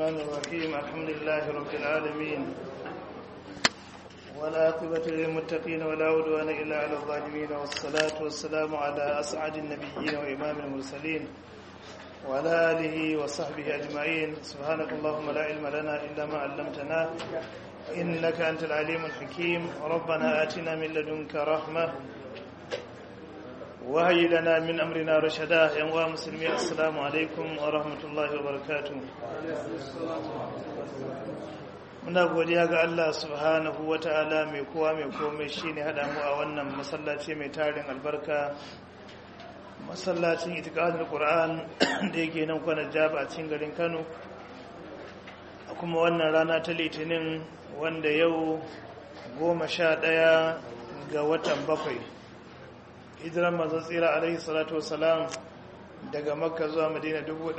الرحمن الرحيم الحمد لله رب العالمين والعاقبة للمتقين ولا عدوان إلا على الظالمين والصلاة والسلام على أسعد النبيين وإمام المرسلين وعلى آله وصحبه أجمعين سبحانك اللهم لا علم لنا إلا ما علمتنا إنك أنت العليم الحكيم ربنا آتنا من لدنك رحمة وهي لنا من أمرنا رشدا يا مسلمين السلام عليكم ورحمة الله وبركاته muna godiya ga Allah subhanahu wa ta'ala mai kowa mai komai shine hada mu a wannan masallaci mai tarin albarka masallacin itiqadul qur'an da yake nan kwanar jaba a cikin garin Kano a kuma wannan rana ta litinin wanda yau goma sha ɗaya ga watan bakwai hijiran manzon tsira alaihi salatu wasalam daga makka zuwa madina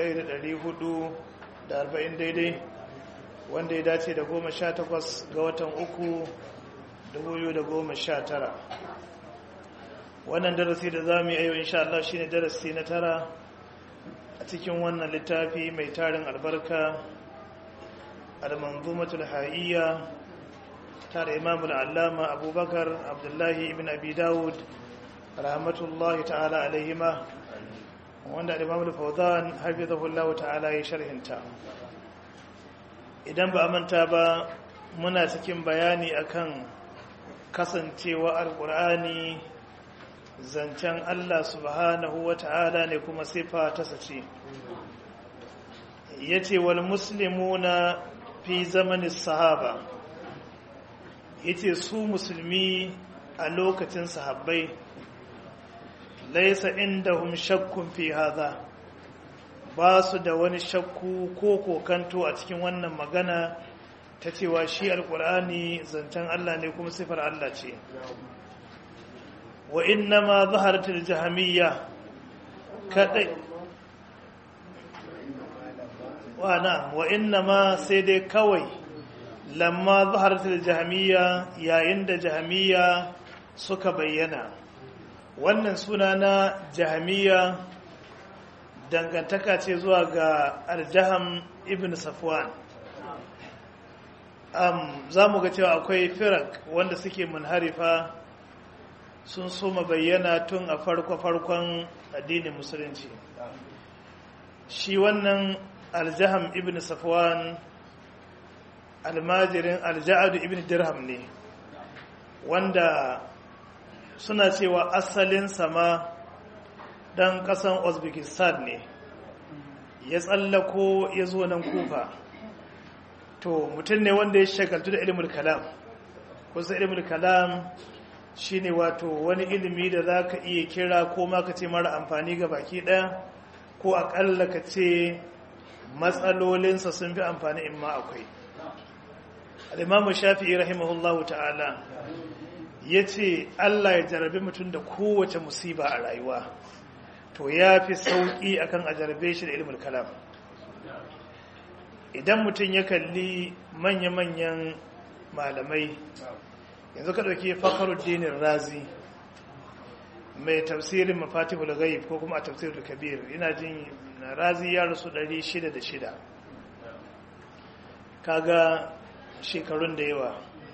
1440 daidai wanda ya dace da goma sha takwas ga watan uku dubu da goma sha tara wannan darasi da za mu yi ayo insha Allah shi ne darasi na tara a cikin wannan littafi mai tarin albarka al-manzumatul hayya tare imamul allama abubakar abdullahi ibn abi dawud rahmatullahi ta'ala alaihima wanda imamul fawzan hafizahullahu ta'ala ya sharhinta idan ba a manta ba muna cikin bayani akan kasancewa alkur'ani zancen Allah subhanahu wa ta'ala ne kuma sifa ta sace ya ce wal muslimuna fi zamanin sahaba ya ce su musulmi a lokacin sahabbai laisa inda hum shakkun fi haza ba su da wani shakku ko kokanto a cikin wannan magana ta cewa shi alkur'ani zancen Allah ne kuma sifar Allah ce wa inna ma zaharatul jahamiyya kadai wa na wa inna ma sai dai kawai lamma zaharatul jahamiyya yayin da jahamiyya suka bayyana wannan suna na jahamiyya dangantaka ce zuwa ga aljaham ibn safwan um, za mu ga cewa akwai firak wanda suke munharifa sun soma bayyana tun a farko-farkon addinin musulunci shi wannan aljaham ibn safwan almajirin alja'adu ibn dirham ne wanda suna cewa asalin sama dan kasan uzbekistan ne ya tsallako ya zo nan kufa to mutum ne wanda ya shagaltu da ilimin kalam kusa ilimin kalam shine wato wani ilimi da za ka iya kira ko ma ka ce mara amfani ga baki ɗaya ko aƙalla ka ce matsalolinsa sun fi amfani in ma akwai al'imamu shafi'i rahimahullahu ta'ala ya ce allah ya jarabi mutum da kowace musiba a rayuwa to ya fi sauƙi akan a jarabe shi da ilimin kalam idan mutum ya kalli manya-manyan malamai yanzu ka ɗauki fakaruddinin razi mai tafsirin mafatihul ghaib ko kuma a tafsirul kabir ina jin razi ya rasu 606 kaga shekarun da yawa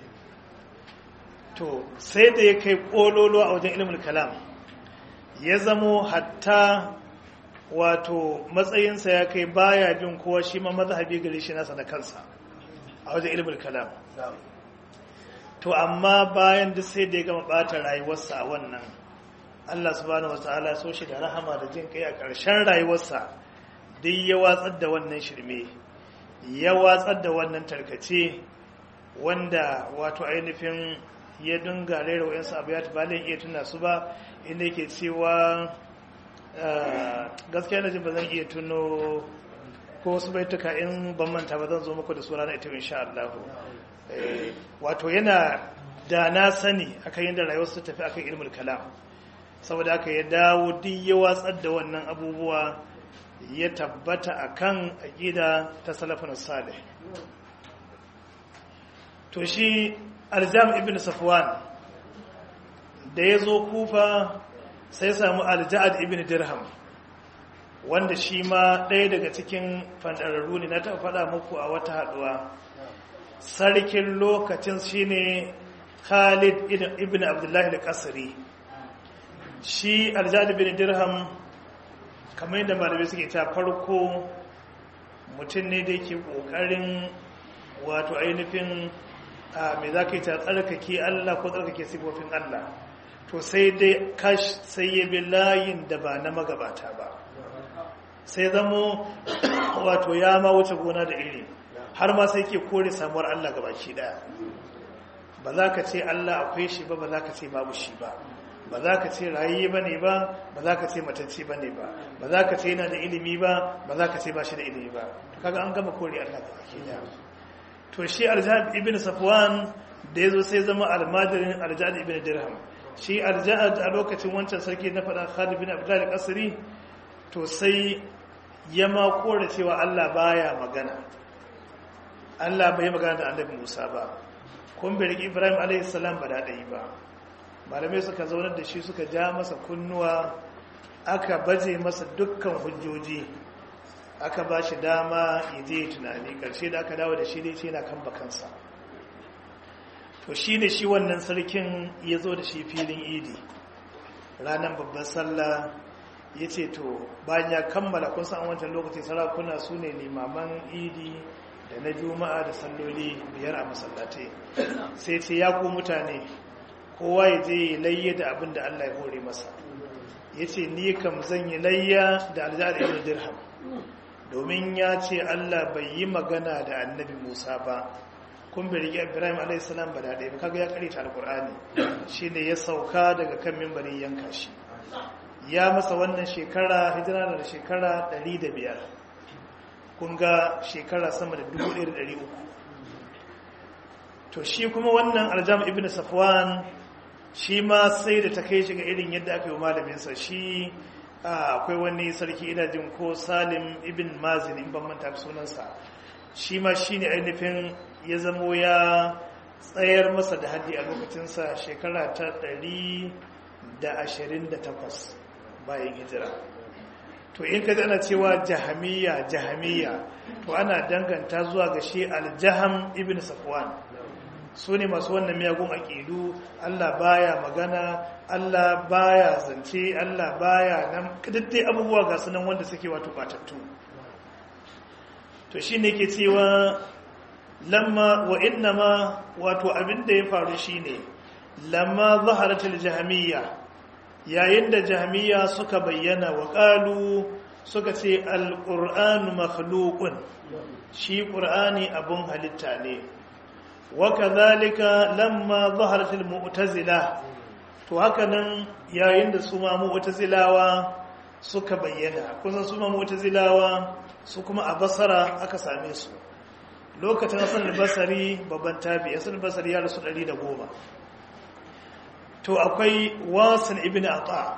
to sai da ya kai ƙololo a wajen ilimin kalam ya zamo hatta wato matsayinsa ya kai baya bin kowa shi ma mazhabi gare shi nasa da kansa a wajen ilimin kalam to amma bayan duk sai da ya gama bata rayuwarsa a wannan Allah subhanahu wataala so shi da rahama da jin kai a ƙarshen rayuwarsa duk ya watsar da wannan shirme ya watsar da wannan tarkace wanda wato ainihin ya dunga rera wa'insu abu ya tabalin iya tuna su ba inda yake cewa gaskiya na jin ba zan iya tuno ko wasu baituka in ban manta ba zan zo muku da sura na ita insha Allah wato yana da na sani akan yadda rayuwar su tafi akan ilmul kalam saboda haka ya dawo duk ya watsar da wannan abubuwa ya tabbata akan aqida ta salafun salih to shi aljam ibn safwan da ya zo kufa sai samu alja'ad ibn dirham wanda shi ma ɗaya daga cikin fandararru ne na taɓa faɗa muku a wata haɗuwa sarkin lokacin shine khalid ibn abdullahi da kasari shi aljadi bin dirham kamar yadda malamai suke ta farko mutum ne da yake ƙoƙarin wato ainihin a mai za ka yi ta tsarkake allah ko tsarkake sifofin allah to sai dai kash sai ya bi layin da ba na magabata ba sai zamo wato ya ma wuce gona da iri har ma sai ke kore samuwar Allah ga baki daya ba za ka ce Allah akwai shi ba ba za ka ce babu shi ba ba za ka ce rayi ba ne ba ba za ka ce matacce ba ne ba ba za ka ce yana da ilimi ba ba za ka ce ba shi da ilimi ba kaga an gama kore Allah ga baki daya to shi aljad ibn safwan da yazo sai zama almadirin aljad ibn dirham shi aljad a lokacin wancan sarki na faɗa Khalid bin Abdullah al-Qasri to sai ya ma kore cewa Allah baya magana Allah bai magana da annabi Musa ba kun bai riƙi Ibrahim a.s. ba daɗi ba malamai suka zaunar da shi suka ja masa kunnuwa aka baje masa dukkan hujjoji aka ba shi dama ya je tunani ƙarshe da aka dawo da shi dai ce yana kan bakansa to shi ne shi wannan sarkin ya zo da shi filin idi ranar babban sallah ya ce to bayan ya kammala kun san wancan lokaci sarakuna su ne limaman idi da na juma'a da salloli biyar a masallatai sai ce ya ku mutane kowa ya je layya da abin da Allah ya hore masa ya ce ni kam zan yi layya da aljihar ibn dirham domin ya ce Allah bai yi magana da annabi Musa ba kun bai rike Ibrahim a.s. ba da ɗaya kaga ya karita alkur'ani shi ne ya sauka daga kan mimbarin yanka shi ya masa wannan shekara hijira da shekara 105 kun ga shekara sama da 1300 to shi kuma wannan aljam ibn safwan shi ma sai da ta kai shi ga irin yadda aka yi malaminsa shi akwai wani sarki ina jin ko salim ibn mazin in ban manta sunansa shi ma shi ne ainihin ya zamo ya tsayar masa da haddi a lokacinsa shekara ta 128 bayan hijira to in ka ana cewa jahamiya jahamiya to ana danganta zuwa ga shi aljaham ibn safwan su ne masu wannan miyagun aƙidu Allah baya magana Allah baya zance Allah baya nan kadaddai abubuwa ga sunan wanda suke wato batattu to shi ne ke cewa lamma wa innama wato abinda ya faru shine lamma zaharatul jahamiyya yayin da jahamiyya suka bayyana wa qalu suka ce alqur'anu makhluqun shi qur'ani abun halitta ne وكذلك لما ظهرت المعتزله to haka nan yayin da su ma mu'tazilawa suka bayyana kusan su ma mu'tazilawa su kuma a basara aka same su lokacin hasan al-basri babban tabi hasan al-basri ya rasu 110 to akwai wasan ibn ata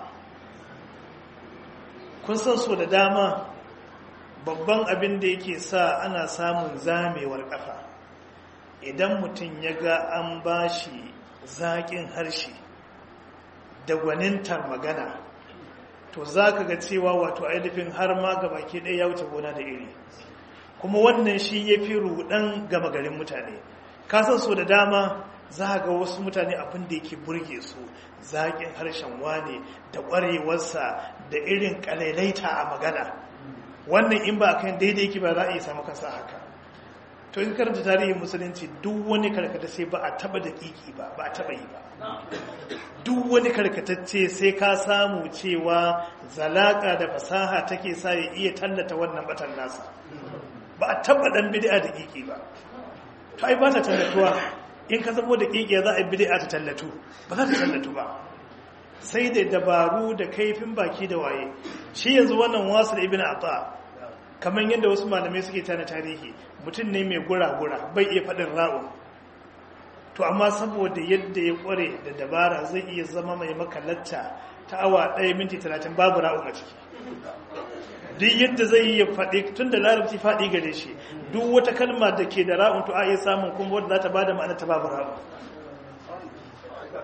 kun san so da dama babban abin da yake sa ana samun zamewar kafa idan mutum ya ga an ba shi zaƙin harshe da gwanintar magana to za ka ga cewa wato ainihin har ma gaba ke ɗaya ya wuce gona da iri kuma wannan shi ya fi ruɗan gama garin mutane kasan so da dama za ga wasu mutane abin da yake burge su zaƙin harshen wane da ƙwarewarsa da irin ƙalailaita a magana wannan in ba kan daidai ki ba za a iya samu kansa haka to in karanta tarihin musulunci duk wani karkata sai ba a taba da kiki ba ba a taba yi ba duk wani karkatacce sai ka samu cewa zalaka da fasaha take sa ya iya tallata wannan batan nasa ba a taba dan bid'a da kiki ba to ai ba ta tallatuwa in ka zamo da kiki za a yi bid'a ta tallatu ba za ta tallatu ba sai da dabaru da kaifin baki da waye shi yanzu wannan wasu da ibn ata kamar yadda wasu malamai suke tana tarihi mutum ne mai gura-gura bai iya faɗin ra'un to amma saboda yadda ya ƙware da dabara zai iya zama mai makalatta ta awa ɗaya minti talatin babu ra'un a ciki duk yadda zai iya faɗi tun da larabci faɗi gare shi duk wata kalma da ke da ra'un to a iya samun kuma wadda za ta ba da ma'ana ta babu ra'un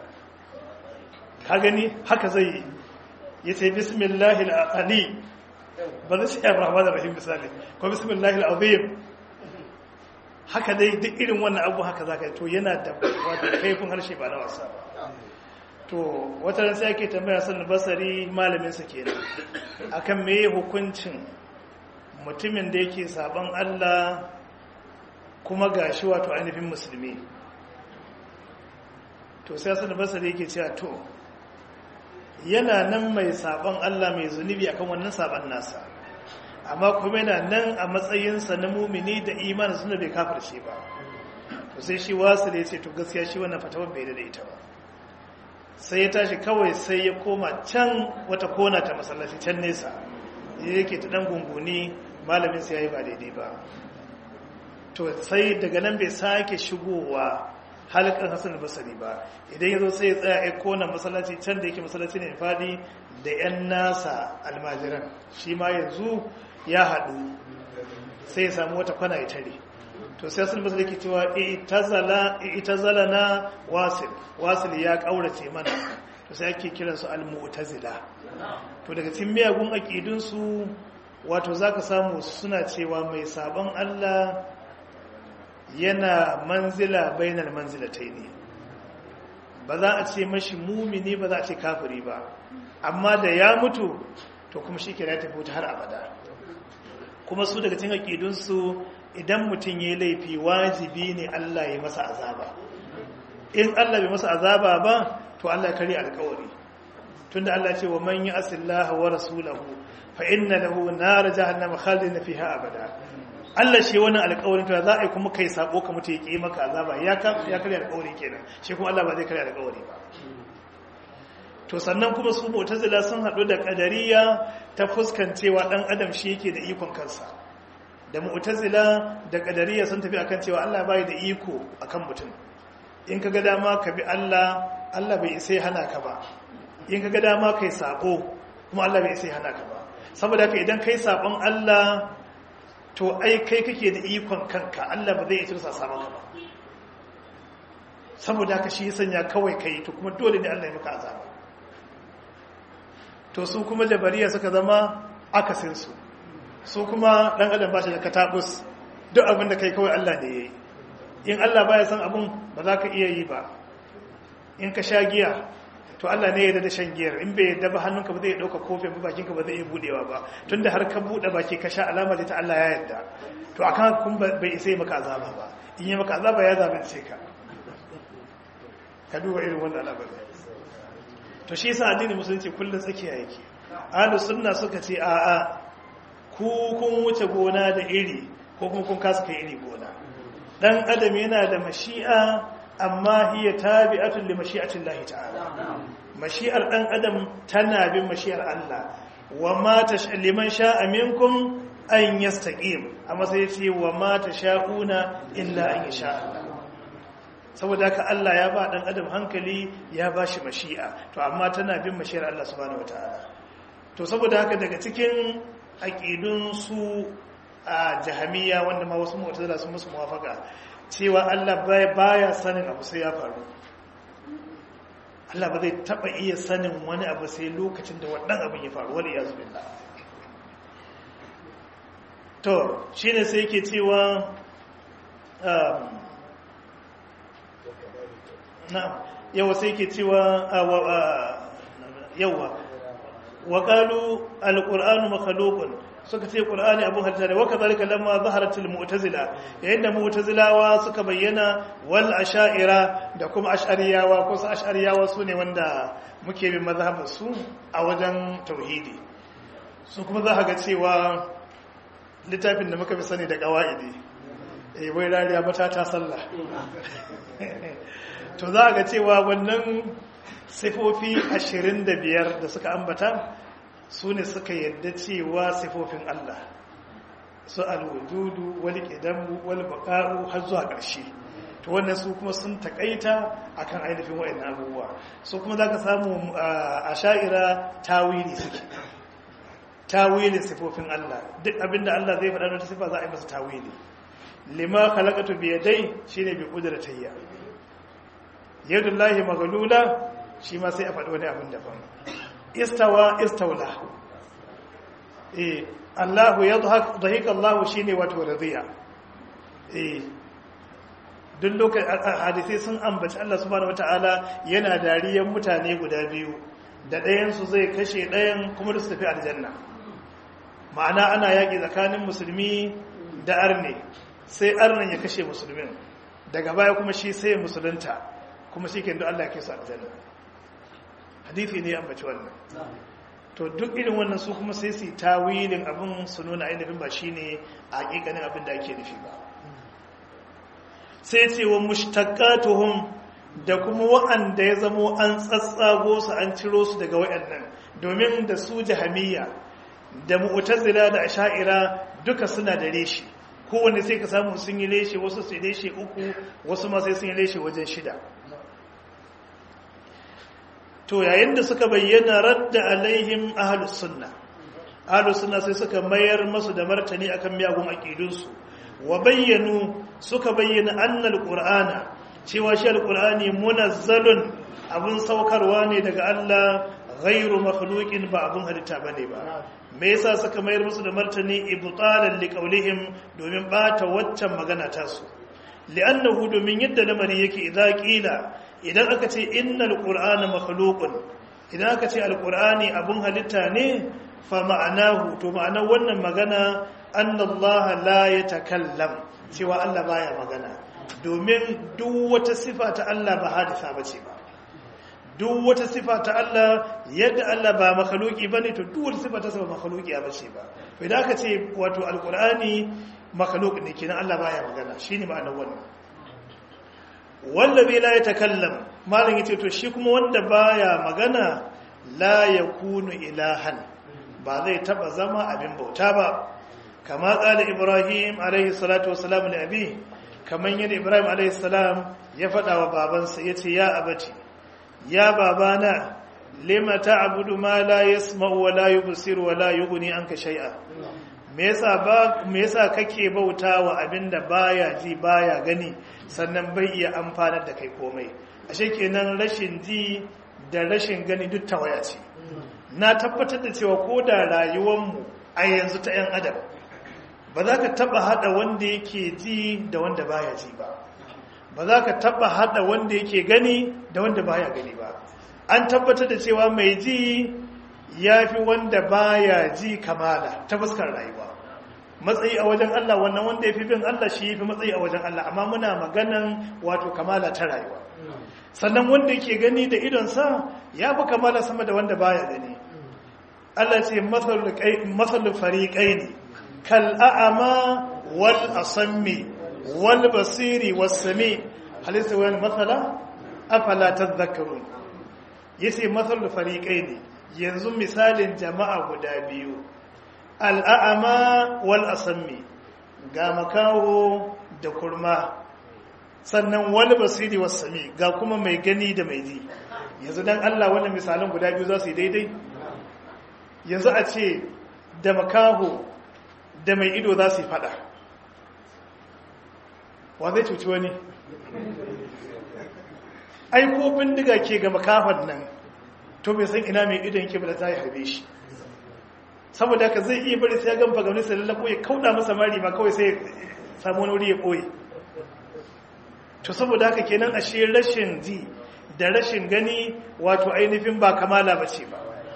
ka gani haka zai yi ya ce bismillahi al'ali ba zai ce ar-rahman ar-rahim misali ko bismillahil azim haka dai duk irin wannan abu haka zaka yi to yana da wato kaifin harshe ba na wasa ba to wata ran sai ake tambaya sanin basari malamin sa kenan akan meye hukuncin mutumin da yake saban Allah kuma gashi wato ainihin musulmi to sai sanin basari yake cewa to yana nan mai saban Allah mai zunubi akan wannan saban nasa amma kuma yana nan a matsayinsa na mumini da imanin suna bai kafirce ba to sai shi wasu da ya ce to gaskiya shi wannan fatawar bai da ita ba sai ya tashi kawai sai ya koma can wata kona ta masallaci can nesa ya yake ta dan gunguni malamin sai ya yi ba daidai ba to sai daga nan bai sake shigowa halkan hasan basari ba idan ya zo sai ya tsaya ya kona masallaci can da yake masallaci ne fadi da 'yan nasa almajiran shi ma yanzu ya haɗu sai ya samu wata kwana ya tare to sai sun basu da ke cewa ita zala na wasil wasil ya ƙaurace mana to sai ake kiransu al-mu'tazila to daga cikin miyagun aƙidunsu wato za ka samu suna cewa mai sabon allah yana manzila bainar manzilatai ne ba za a ce mashi mumini ba za a ce kafiri ba amma da ya mutu to kuma shi ke da tafi wuta har abada kuma su daga cin aƙidunsu idan mutum ya laifi wajibi ne Allah ya masa azaba in Allah bai masa azaba ba to Allah kare alƙawari tunda Allah ce wa man ya'sillaha wa rasulahu fa inna lahu nar jahannama khalidin fiha abada Allah shi wani alƙawarin to za a yi kuma kai sako ka mutu ya ƙi maka azaba ya ya kare alƙawari kenan shi kuma Allah ba zai kare alƙawari ba to sannan kuma su mu'tazila sun haɗu da ƙadariya ta fuskancewa ɗan adam shi yake da ikon kansa da mu'tazila da ƙadariya sun tafi akan cewa Allah bai da iko akan mutum in ka ga dama ka bi Allah Allah bai isa hana ka ba in ka ga dama kai sako kuma Allah bai isa hana ka ba saboda haka idan kai sakon Allah to ai kai kake da ikon kanka Allah ba zai isa sa maka ba saboda haka shi ya sanya kawai kai to kuma dole ne Allah ya maka azaba to su kuma jabariya suka zama akasinsu su kuma ɗan adam ba shi da katabus duk abin da kai kawai Allah ne ya yi in Allah ba ya san abin ba za ka iya yi ba in ka sha giya to Allah ne ya da shan giyar in bai yadda ba hannunka ba zai ɗauka kofin ba bakinka ba zai iya buɗewa ba tun da har ka buɗe baki ka sha alama ta Allah ya yadda to akan kun bai isa yi maka azaba ba in yi maka azaba ya zabince ka ka duba irin wannan al'amari to shi yasa addinin musulunci kullum tsakiya yake ahlus sunna suka ce a a ku kun wuce gona da iri ko kuma kun kasa kai iri gona dan adam yana da mashi'a amma hiya tabi'atun li mashi'atin Allah ta'ala mashi'ar dan adam tana bin mashi'ar Allah wa ma liman sha'a minkum an yastaqim amma sai ce wa ma tasha'una illa an yasha Allah saboda haka Allah ya ba dan adam hankali ya ba shi mashi'a to amma tana bin mashi'ar Allah subhanahu wataala to saboda haka daga cikin aqidun su a jahamiya wanda ma wasu mu'tazila sun musu muwafaka cewa Allah baya sanin abu sai ya faru Allah ba zai taba iya sanin wani abu sai lokacin da wannan abin ya faru wali yazu billah to shine sai yake cewa na'am yawa sai ke cewa yawa wa qalu alqur'anu makhluqun suka ce qur'ani abu halitta ne waka zalika lamma zaharatul mu'tazila yayin da mu'tazilawa suka bayyana wal asha'ira da kuma ash'ariyawa ko su ash'ariyawa su ne wanda muke bin mazhabin su a wajen tauhidi su kuma za ga cewa littafin da muka fi sani da qawaidi eh wai rariya mata ta sallah to za ga cewa wannan sifofi 25 da suka ambata su ne suka yadda cewa sifofin Allah su alwududu wal qidamu wal baqa'u har zuwa ƙarshe to wannan su kuma sun takaita akan ainihin wayannan abubuwa su kuma zaka samu a sha'ira tawili suke tawilin sifofin Allah duk abinda Allah zai faɗa da sifa za a yi masa tawili lima khalaqatu bi yadai shine bi qudratayya yadullahi maghlula shi ma sai a faɗi wani abin daban istawa istaula eh Allahu yadhak dhahika Allahu shine wato radiya eh duk lokacin hadisi sun ambaci Allah subhanahu wataala yana dariyan mutane guda biyu da ɗayan su zai kashe ɗayan kuma da su tafi aljanna ma'ana ana yaƙi tsakanin musulmi da arne sai arnan ya kashe musulmin daga baya kuma shi sai musulunta kuma shi ke Allah ya kai su aljanna hadisi ne ambaci wannan to duk irin wannan su kuma sai su yi tawilin abin su nuna ainihin ba shine a hakikanin abin da ake nufi ba sai ce wa mushtaqatuhum da kuma wa'anda ya zamo an tsatsago su an ciro su daga wayannan domin da su jahamiyya da mu'tazila da asha'ira duka suna da reshi kowanne sai ka samu sun yi reshe wasu sai reshe uku wasu ma sai sun yi reshe wajen shida to yayin da suka bayyana radda alaihim ahlus sunna ahlus sunna sai suka mayar masu da martani akan miyagun aqidunsu wa bayyanu suka bayyana annal qur'ana cewa shi alqur'ani munazzalun abun saukarwa ne daga Allah ghairu makhluqin ba abun halitta bane ba me yasa suka mayar musu da martani ibtalan liqaulihim domin bata waccan magana ta su li'annahu domin yadda lamari yake idza qila idan aka ce innal qur'ana makhluqun idan aka ce alqur'ani abun halitta ne fa ma'anahu to ma'anar wannan magana annallaha la yatakallam cewa Allah baya magana domin duk wata sifa ta Allah ba hadisa bace ba duk wata sifa ta Allah yadda Allah ba makhluki bane to duk wata sifa ta sa ba makhluki bace ba to idan aka ce wato alqur'ani makhluk ne kenan Allah baya magana shine ma'anar wannan wallazi la yatakallam malam yace to shi kuma wanda baya magana la yakunu ilahan ba zai taba zama abin bauta ba kama qala ibrahim alaihi salatu wassalam li abi kaman yadda ibrahim alaihi salam ya fada wa babansa yace ya abati ya babana lima ta'budu ma la yasma'u wa la yubsiru wa la yughni anka shay'a me yasa ba me yasa kake bautawa abinda baya ji baya gani sannan bai iya amfanar da kai komai ashe kenan rashin ji da rashin gani duk tawaya ce na tabbatar da cewa ko da rayuwarmu a yanzu ta 'yan adam ba za ka taba hada wanda yake ji da wanda baya ji ba ba za ka taba hada wanda yake gani da wanda baya gani ba an tabbatar da cewa mai ji ya fi wanda baya ji kamala ta fuskar rayuwa matsayi a wajen Allah wannan wanda ya fi bin Allah shi ya fi matsayi a wajen Allah amma muna maganan wato kamala ta rayuwa sannan wanda yake gani da idonsa ya fi kamala sama da wanda baya gani Allah ce matsalin fariƙai ne kal'a'ama wal asammi wal basiri wasami halitta wani matsala afala ta zakaru ya ce matsalin fariƙai ne yanzu misalin jama'a guda biyu al'a'ama wal asammi ga makaho da kurma sannan wal basiri wasami ga kuma mai gani da mai ji yanzu dan Allah wannan misalan guda biyu za su yi daidai yanzu a ce da makaho da mai ido za su yi fada wa zai cuci wani ai ko bindiga ke ga makahon nan to bai san ina mai idon yake bada ta yi harbe shi saboda haka zai iya bari sai ya gamfa gamni sai lallako ya kauda masa mari ma kawai sai samu wani wuri ya koyi to saboda haka kenan ashe rashin ji da rashin gani wato ainihin ba kamala ba ce ba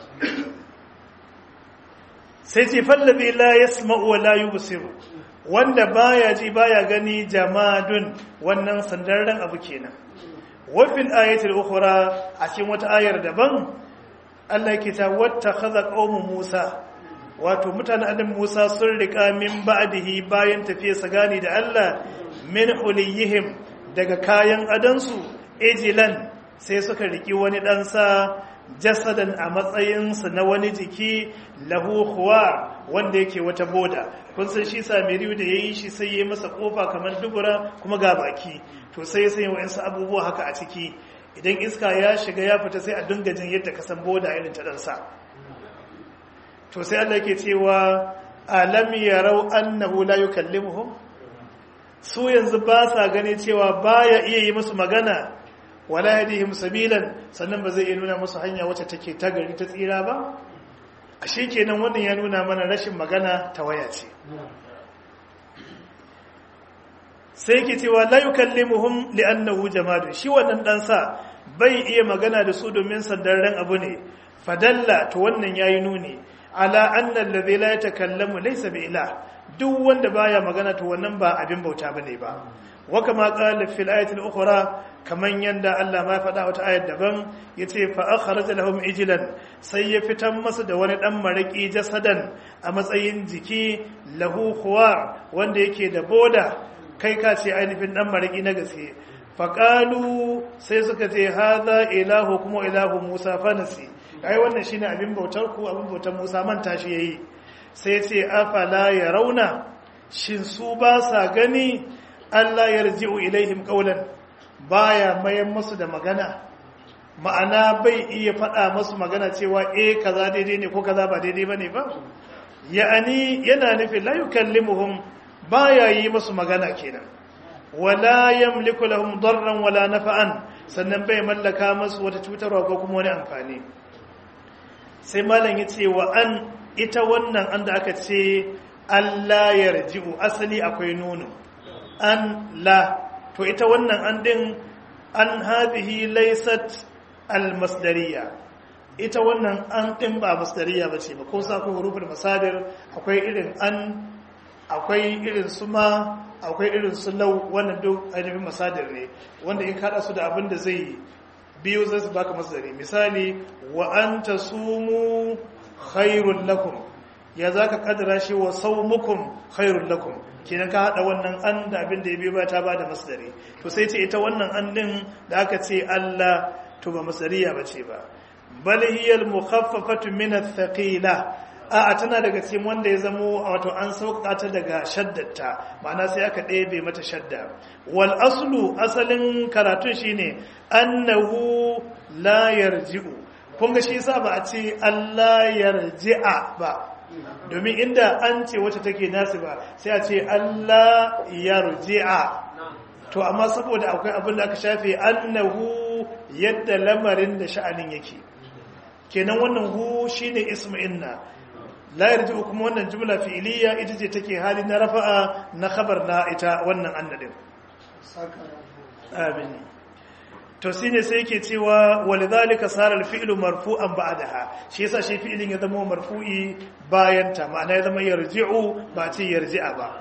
sai ce fallabi la yasma'u wa la yubsiru wanda baya ji baya gani jamadun wannan sandarren abu kenan wa fil ayati al-ukhra a cikin wata ayar daban Allah yake ta wattakhadha qaumu Musa wato mutanen adam Musa sun rika min ba'dihi bayan tafiyarsa gani da Allah min huliyihim daga kayan adansu ejilan sai suka riki wani ɗansa jasadan a matsayinsa na wani jiki lahu huwa wanda yake wata boda kun san shi samiriyu da ya yi shi sai ya masa kofa kamar dubura kuma ga baki to sai ya sanya wa'insu abubuwa haka a ciki idan iska ya shiga ya fita sai a dinga jin yadda kasan boda irin ta ɗansa to sai Allah ke cewa alam yarau annahu la yukallimuhum su yanzu ba sa gane cewa baya iya yi musu magana wala yadihim sabilan sannan ba zai iya nuna musu hanya wacce take ta gari ta tsira ba a shi kenan wannan ya nuna mana rashin magana ta waya ce sai ke cewa la yukallimuhum li'annahu jamadu shi wannan dan sa bai iya magana da su domin sandarren abu ne fadalla to wannan yayi nuni ala anna alladhi la yatakallamu laysa bi ilah duk wanda baya magana to wannan ba abin bauta bane ba wa kama qala fil ayati al-ukhra kaman yanda Allah ma faɗa wata ayat daban yace fa akhraja lahum ijlan sai ya fitan masa da wani dan maraki jasadan a matsayin jiki lahu khuwa wanda yake da boda kai ka ce ainihin dan maraki na gaske faƙalu sai suka ce haza ilahu kuma ilahu musa fanasi ai wannan shine abin bautar ku abin bautar musa manta shi yayi sai ce afala ya rauna shin su ba sa gani Allah yarji'u ilaihim qawlan baya mayan musu da magana ma'ana bai iya faɗa musu magana cewa eh kaza daidai ne ko kaza ba daidai bane ba ya'ani yana nufin la yukallimuhum baya yi musu magana kenan wala yamliku lahum darran wala nafa'an sannan bai mallaka musu wata cutarwa ko kuma wani amfani sai malam yace wa an ita wannan an da aka ce Allah yarji'u asali akwai nunu an la to ita wannan an din an hadhihi laysat almasdariya ita wannan an din ba masdariya bace ba ko sa ko hurufin masadir akwai irin an akwai irin su ma akwai irin su lau wannan duk ainihin masadir ne wanda in kada su da abin da zai biyu zai su baka masdari misali wa an tasumu khairul lakum ya zaka kadara shi wa saumukum khairul lakum kenan ka hada wannan an da abin da ya biyo ba ta bada masdari to sai ce ita wannan an din da aka ce Allah to ba masdariya bace ba bal hiya al mukhaffafatu min ath-thaqila a'a tana daga cikin wanda ya zamo wato an sauƙa ta daga shaddata ma'ana sai aka ɗebe mata shadda wal aslu asalin karatun shine annahu la yarji'u kun ga shi yasa ba a ce Allah yarji'a ba domin inda an ce wacce take nasu ba sai a ce Allah yarji'a to amma saboda akwai abin da aka shafe annahu yadda lamarin da sha'anin yake kenan wannan hu shine ismu inna la yarji kuma wannan jumla fi'iliya ita ce take hali na rafa'a na khabar na ita wannan annadin amin to shine sai yake cewa walidhalika sara al-fi'lu marfu'an ba'daha shi yasa shi fi'ilin ya zama marfu'i bayan ta ma'ana ya zama yarji'u ba ce yarji'a ba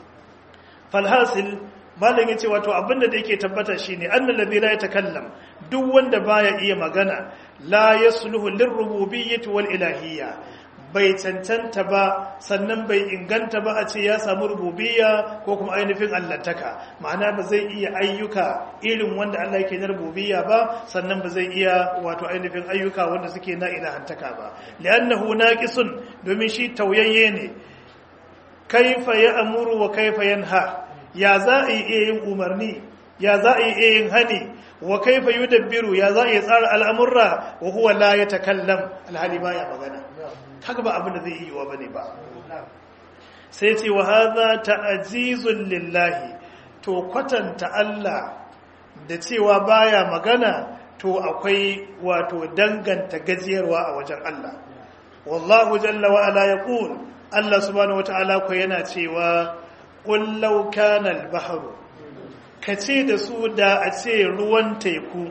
falhasil malam yace wato abinda da yake tabbata shine annal ladhi la yatakallam duk wanda baya iya magana la yasluhu lirrububiyyati wal ilahiyya bai cancanta ba sannan bai inganta ba a ce ya samu rububiyya ko kuma ainihin allantaka ma'ana ba zai iya ayyuka irin wanda Allah yake na rububiyya ba sannan ba zai iya wato ainihin ayyuka wanda suke na ilahantaka ba li'annahu naqisun domin shi tauyayye ne kaifa ya amuru wa kaifa yanha ya za a iya yin umarni ya za a iya yin hani wa kaifa yudabbiru ya za a iya tsara al'amurra wa huwa la yatakallam alhali baya magana kaga ba abin da zai yi wa bane ba sai ce wa hadha ta'jizun lillahi to kwatanta Allah da cewa baya magana to akwai wato danganta gajiyarwa a wajen Allah wallahu jalla wa ala yaqul Allah subhanahu wata'ala ko yana cewa qul law kana al-bahru kace da su da a ce ruwan teku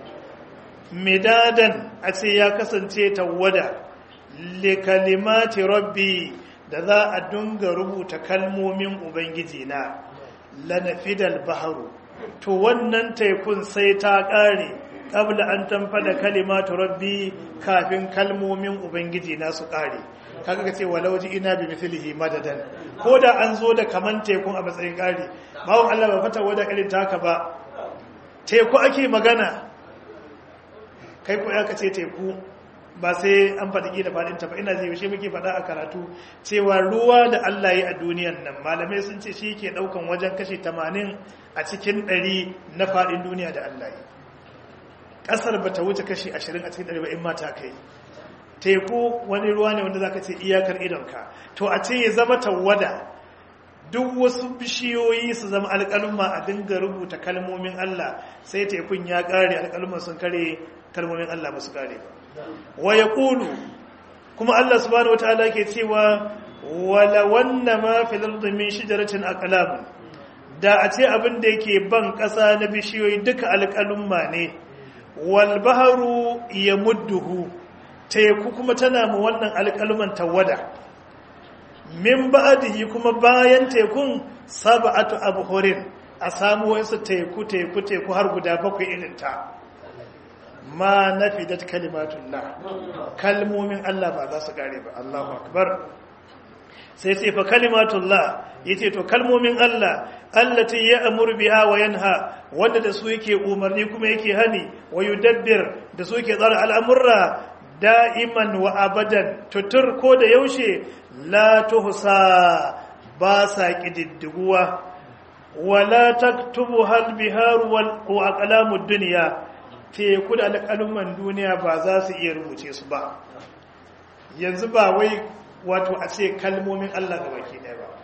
midadan a ce ya kasance tawada likalimati rabbi da za a dunga rubuta kalmomin ubangiji na lanafidal baharu to wannan tekun sai ta kare kabla an tamfada kalimatu rabbi kafin kalmomin ubangiji na su kare kaga ka ce walau ji ina bi mithlihi madadan ko da an zo da kaman tekun a matsayin kare bawon Allah ba fata wada irin taka ba teku ake magana kai ko ya ka ce teku ba sai an faɗi da faɗinta ba ina zai yaushe muke faɗa a karatu cewa ruwa da Allah yi a duniyan nan malamai sun ce shi ke ɗaukan wajen kashi tamanin a cikin ɗari na faɗin duniya da Allah yi ƙasar ba ta wuce kashi ashirin a cikin ɗari ba in mata kai teku wani ruwa ne wanda za ka ce iyakar idonka to a ce ya zama tawada duk wasu bishiyoyi su zama alƙaluma a dinga rubuta kalmomin Allah sai tekun ya ƙare alƙaluman sun kare kalmomin Allah ba su ƙare ba wa ya ƙulu kuma Allah subhanahu wataala ke cewa wala wanna ma fil ardi min shajaratin aqlam da a ce abin da yake ban ƙasa na bishiyoyi duka alƙalumma ne wal baharu yamudduhu teku kuma tana mu wannan alƙaluman tawada min ba'dihi kuma bayan tekun sab'atu abhurin a samu wasu teku teku teku har guda bakwai irin ta ma nafidat kalimatullah kalmomin Allah ba za su kare ba Allahu akbar sai ce fa kalimatullah yace to kalmomin Allah allati ya'muru biha wa yanha wanda da su yake umarni kuma yake hani wa yudabbir da su yake tsara al'amurra da'iman wa abadan tutur ko da yaushe la tuhsa ba sa kididdiguwa wala taktubu hal bihar wal aqlamud dunya teku da alƙaluman duniya ba za su iya rubuce su ba yanzu ba wai wato a ce kalmomin Allah ga baki ɗaya ba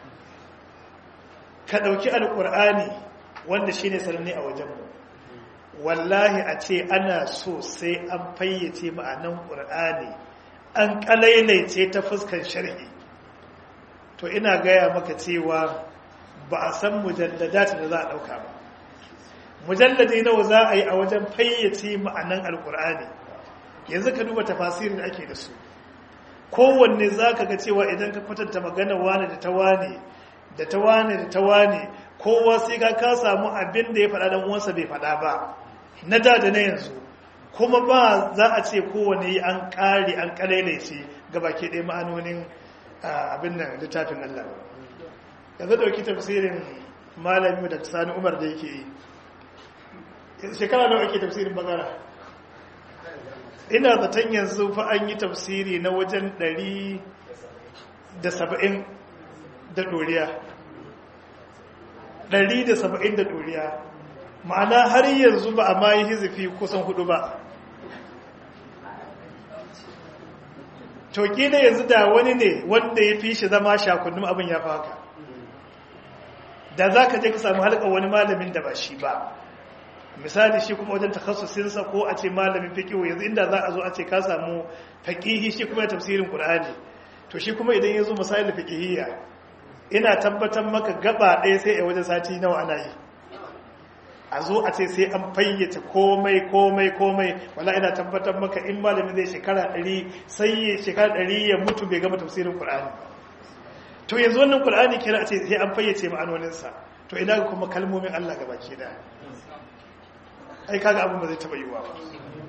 ka ɗauki alƙur'ani wanda shine sananne a wajenmu wallahi a ce ana so sai an fayyace ma'anan ƙur'ani an ƙalailaice ta fuskan sharhi to ina gaya maka cewa ba a san mujalladata da za a ɗauka ba mujalladi nawa za a yi a wajen fayyace ma'anan alƙur'ani yanzu ka duba tafasirin da ake da su kowanne za ka ga cewa idan ka kwatanta magana wane da ta wane da ta wane da ta wane kowa sai ka ka samu abin da ya faɗa dan uwansa bai faɗa ba na da da na yanzu kuma ba za a ce kowanne an ƙare an ƙalailace ga baki ɗaya ma'anonin abin nan littafin Allah yanzu ɗauki tafsirin malami da sani umar da yake yi shekara nawa ake tafsirin bagara ina zaton yanzu fa an yi tafsiri na wajen ɗari da saba'in da ɗoriya ɗari da saba'in da ɗoriya ma'ana har yanzu ba a ma yi hizifi kusan hudu ba toki da yanzu da wani ne wanda ya fi shi zama shakunnun abin ya fi haka da za ka je ka samu halka wani malamin da ba shi ba misali shi kuma wajen takassusinsa ko a ce malamin fiqihu yanzu inda za a zo a ce ka samu faqihi shi kuma tafsirin qur'ani to shi kuma idan yazo misali fiqhiyya ina tabbatar maka gaba ɗaya sai a wajen sati nawa ana yi a zo a ce sai an fayyace komai komai komai wala ina tabbatar maka in malamin zai shekara 100 sai shekara 100 ya mutu bai gama tafsirin qur'ani to yanzu wannan qur'ani kira a ce sai an fayyace ma'anoninsa to ina ga kuma kalmomin Allah gabaki daya ai kaga abin ba zai taba yiwa ba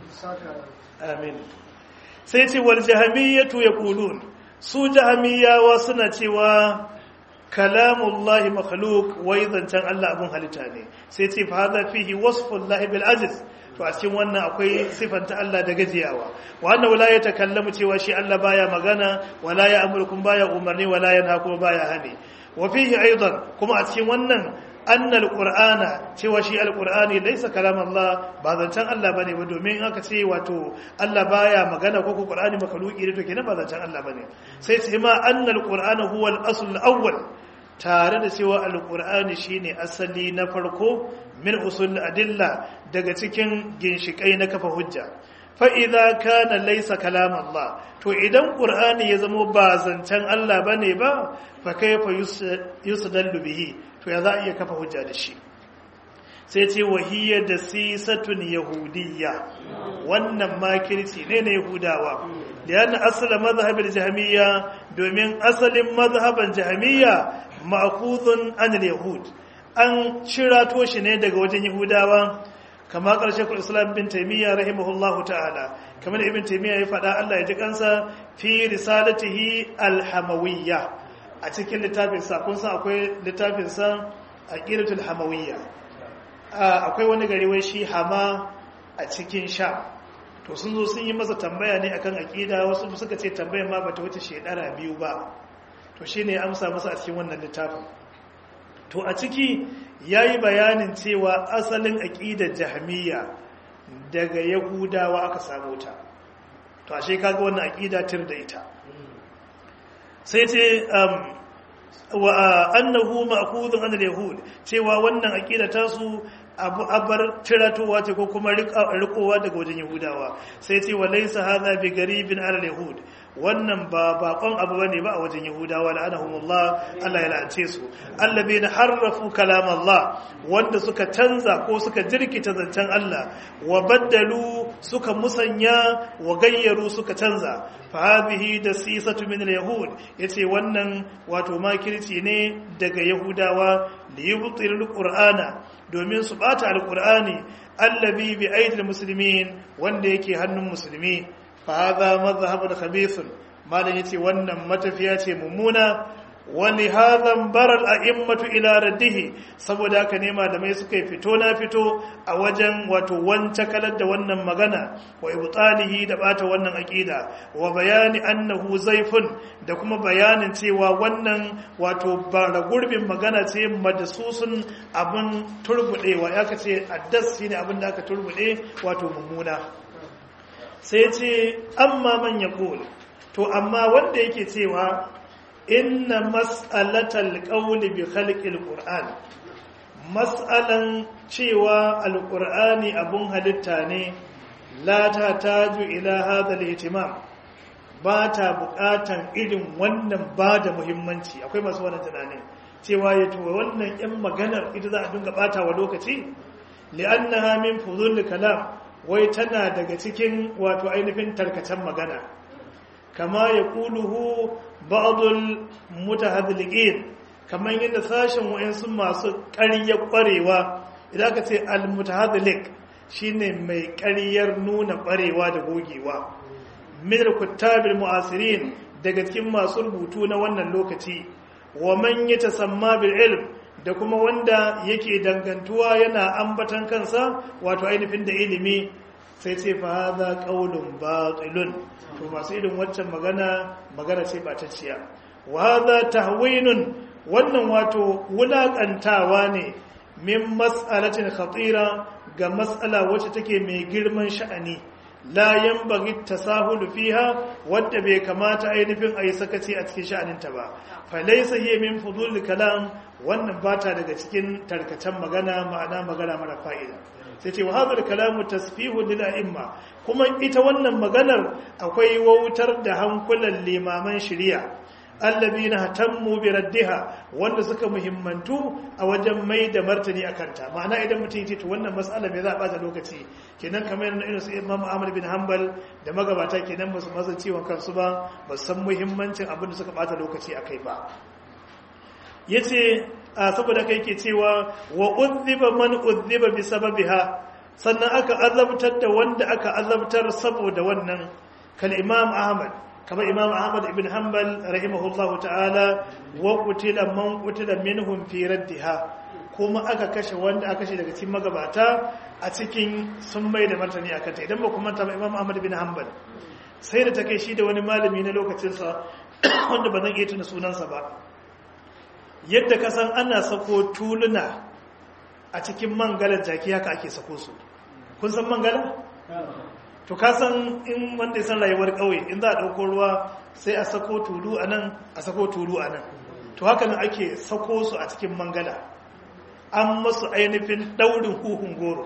amin sai ce wal jahamiyatu yaqulun su jahamiyawa suna cewa kalamullahi makhluq wai zancen Allah abun halitta ne sai ce fa hadha fihi wasfullahi bil aziz to a cikin wannan akwai sifanta Allah da gajiyawa wa annahu la yatakallamu cewa shi Allah baya magana wala ya amurkum baya umarni wala yanha kuma baya hani wa fihi aidan kuma a cikin wannan anna alqur'ana cewa shi alqur'ani laysa kalam Allah ba zancen Allah bane ba domin aka ce wato Allah baya magana ko ko qur'ani makaluki ne to kenan ba zancen Allah bane sai sai ma anna alqur'ana huwa al-asl al-awwal tare da cewa alqur'ani shine asali na farko min usul adilla daga cikin ginshikai na kafa hujja fa idza kana laysa kalam Allah to idan qur'ani ya zama ba zancen Allah bane ba fa kayfa yusdallu bihi to ya za a iya kafa hujja da shi sai ce wahiyya da sisatun yahudiyya wannan makirci ne na yahudawa da yana asala mazhabin jahamiyya domin asalin mazhaban jahamiyya ma'khudun an yahud an shirato shi ne daga wajen yahudawa kama ƙarshe kul islam bin taimiyya rahimahullahu ta'ala kamar ibn taimiyya ya faɗa Allah ya ji kansa fi risalatihi alhamawiyya a cikin littafinsa kun san akwai littafinsa a ƙiratul hamawiyya akwai wani gari wai shi hama a cikin sha to sun zo sun yi masa tambaya ne akan aƙida wasu suka ce tambayar ma bata wuce shekara biyu ba to shi ne amsa masa a cikin wannan littafin to a ciki ya yi bayanin cewa asalin aƙidar jahamiya daga yahudawa aka samu ta to ashe kaga wannan aƙida tir da ita sai ce wa annahu ma'khudun an al-yahud cewa wannan aqida ta su abu abar tiratowa ce ko kuma rikowa daga wajen yahudawa sai ce wa laysa hadha bi garibin ala al-yahud wannan ba bakon abu bane ba a wajen yahudawa la'anahumullah Allah ya la'ance su allabina harrafu kalam Allah wanda suka canza ko suka jirkita zancen Allah wa baddalu suka musanya wa gayyaru suka canza fa hadhihi dasisatu min al-yahud yace wannan wato makirci ne daga yahudawa li yubtilu al-qur'ana domin su bata al-qur'ani allabi bi aidil muslimin wanda yake hannun musulmi fa hadha madhhabun khabithun malan yace wannan matafiya ce mummuna wani hadhan baral a'immatu ila raddihi saboda haka ne malamai suka yi fito na fito a wajen wato wance kalar da wannan magana wa ibtalihi da bata wannan aqida wa bayani annahu zaifun da kuma bayanin cewa wannan wato bara gurbin magana ce madasusun abin turbudewa ya kace addas shine abin da aka turbude wato mummuna sai ce amma man yaqul to amma wanda yake cewa inna mas'alatal qawli bi khalqil qur'an mas'alan cewa alqur'ani abun halitta ne la ta taju ila hadha al-ihtimam ba ta bukatan irin wannan ba da muhimmanci akwai masu wannan tunanin cewa ya to wannan yan maganar ita za a dinga bata wa lokaci li'annaha min fudul kalam wai tana daga cikin wato ainihin tarkacen magana kama ya kuluhu ba'adul mutahadliqin kamar yadda sashen wayansu masu ƙarya ƙwarewa idan aka ce al-mutahadliq shine mai ƙaryar nuna ƙwarewa da gogewa min kuttabil mu'asirin daga cikin masu rubutu na wannan lokaci wa man yatasamma bil ilm da kuma wanda yake dangantuwa yana ambatan kansa wato ainihin da ilimi sai ce fa hadha qaulun batilun to masu irin waccan magana magana ce ba ta ciya wa hadha tahwinun wannan wato wulakantawa ne min mas'alatin khatira ga mas'ala wacce take mai girman sha'ani la yanbaghi tasahulu fiha wadda bai kamata ainihin ayi sakaci a cikin sha'aninta ba fa laysa hiya min fudul kalam wannan bata daga cikin tarkacen magana ma'ana magana mara fa'ida sai ce wa hadar kalamu tasfihu lil a'imma kuma ita wannan maganar akwai wautar da hankulan limaman shari'a allabina hatammu bi raddiha wanda suka muhimmantu a wajen mai da martani akan ta ma'ana idan mutum yace to wannan mas'ala me za a bata lokaci kenan kamar yana irin su Imam Ahmad bin Hanbal da magabata kenan ba su masa ciwon kansu ba ba san muhimmancin abin da suka bata lokaci akai ba yace a saboda kai ke cewa wa udhiba man udhiba bi sababiha sannan aka azabtar da wanda aka azabtar saboda wannan kal imam ahmad kamar imam ahmad ibn hanbal rahimahullahu ta'ala wa qutila man qutila minhum fi raddiha kuma aka kashe wanda aka kashe daga cikin magabata a cikin sun mai da martani akan ta idan ba kuma ta imam ahmad ibn hanbal sai da ta kai shi da wani malami na lokacinsa wanda ba zan iya tuna sunansa ba yadda ka san ana sako tuluna a cikin mangalar jaki haka ake sako su kun san mangala? to ka san in wanda ya san rayuwar ƙauye in za a ɗauko ruwa sai a sako tulu a nan a sako tulu a nan to haka nan ake sako su a cikin mangala an masu ainihin ɗaurin huhun goro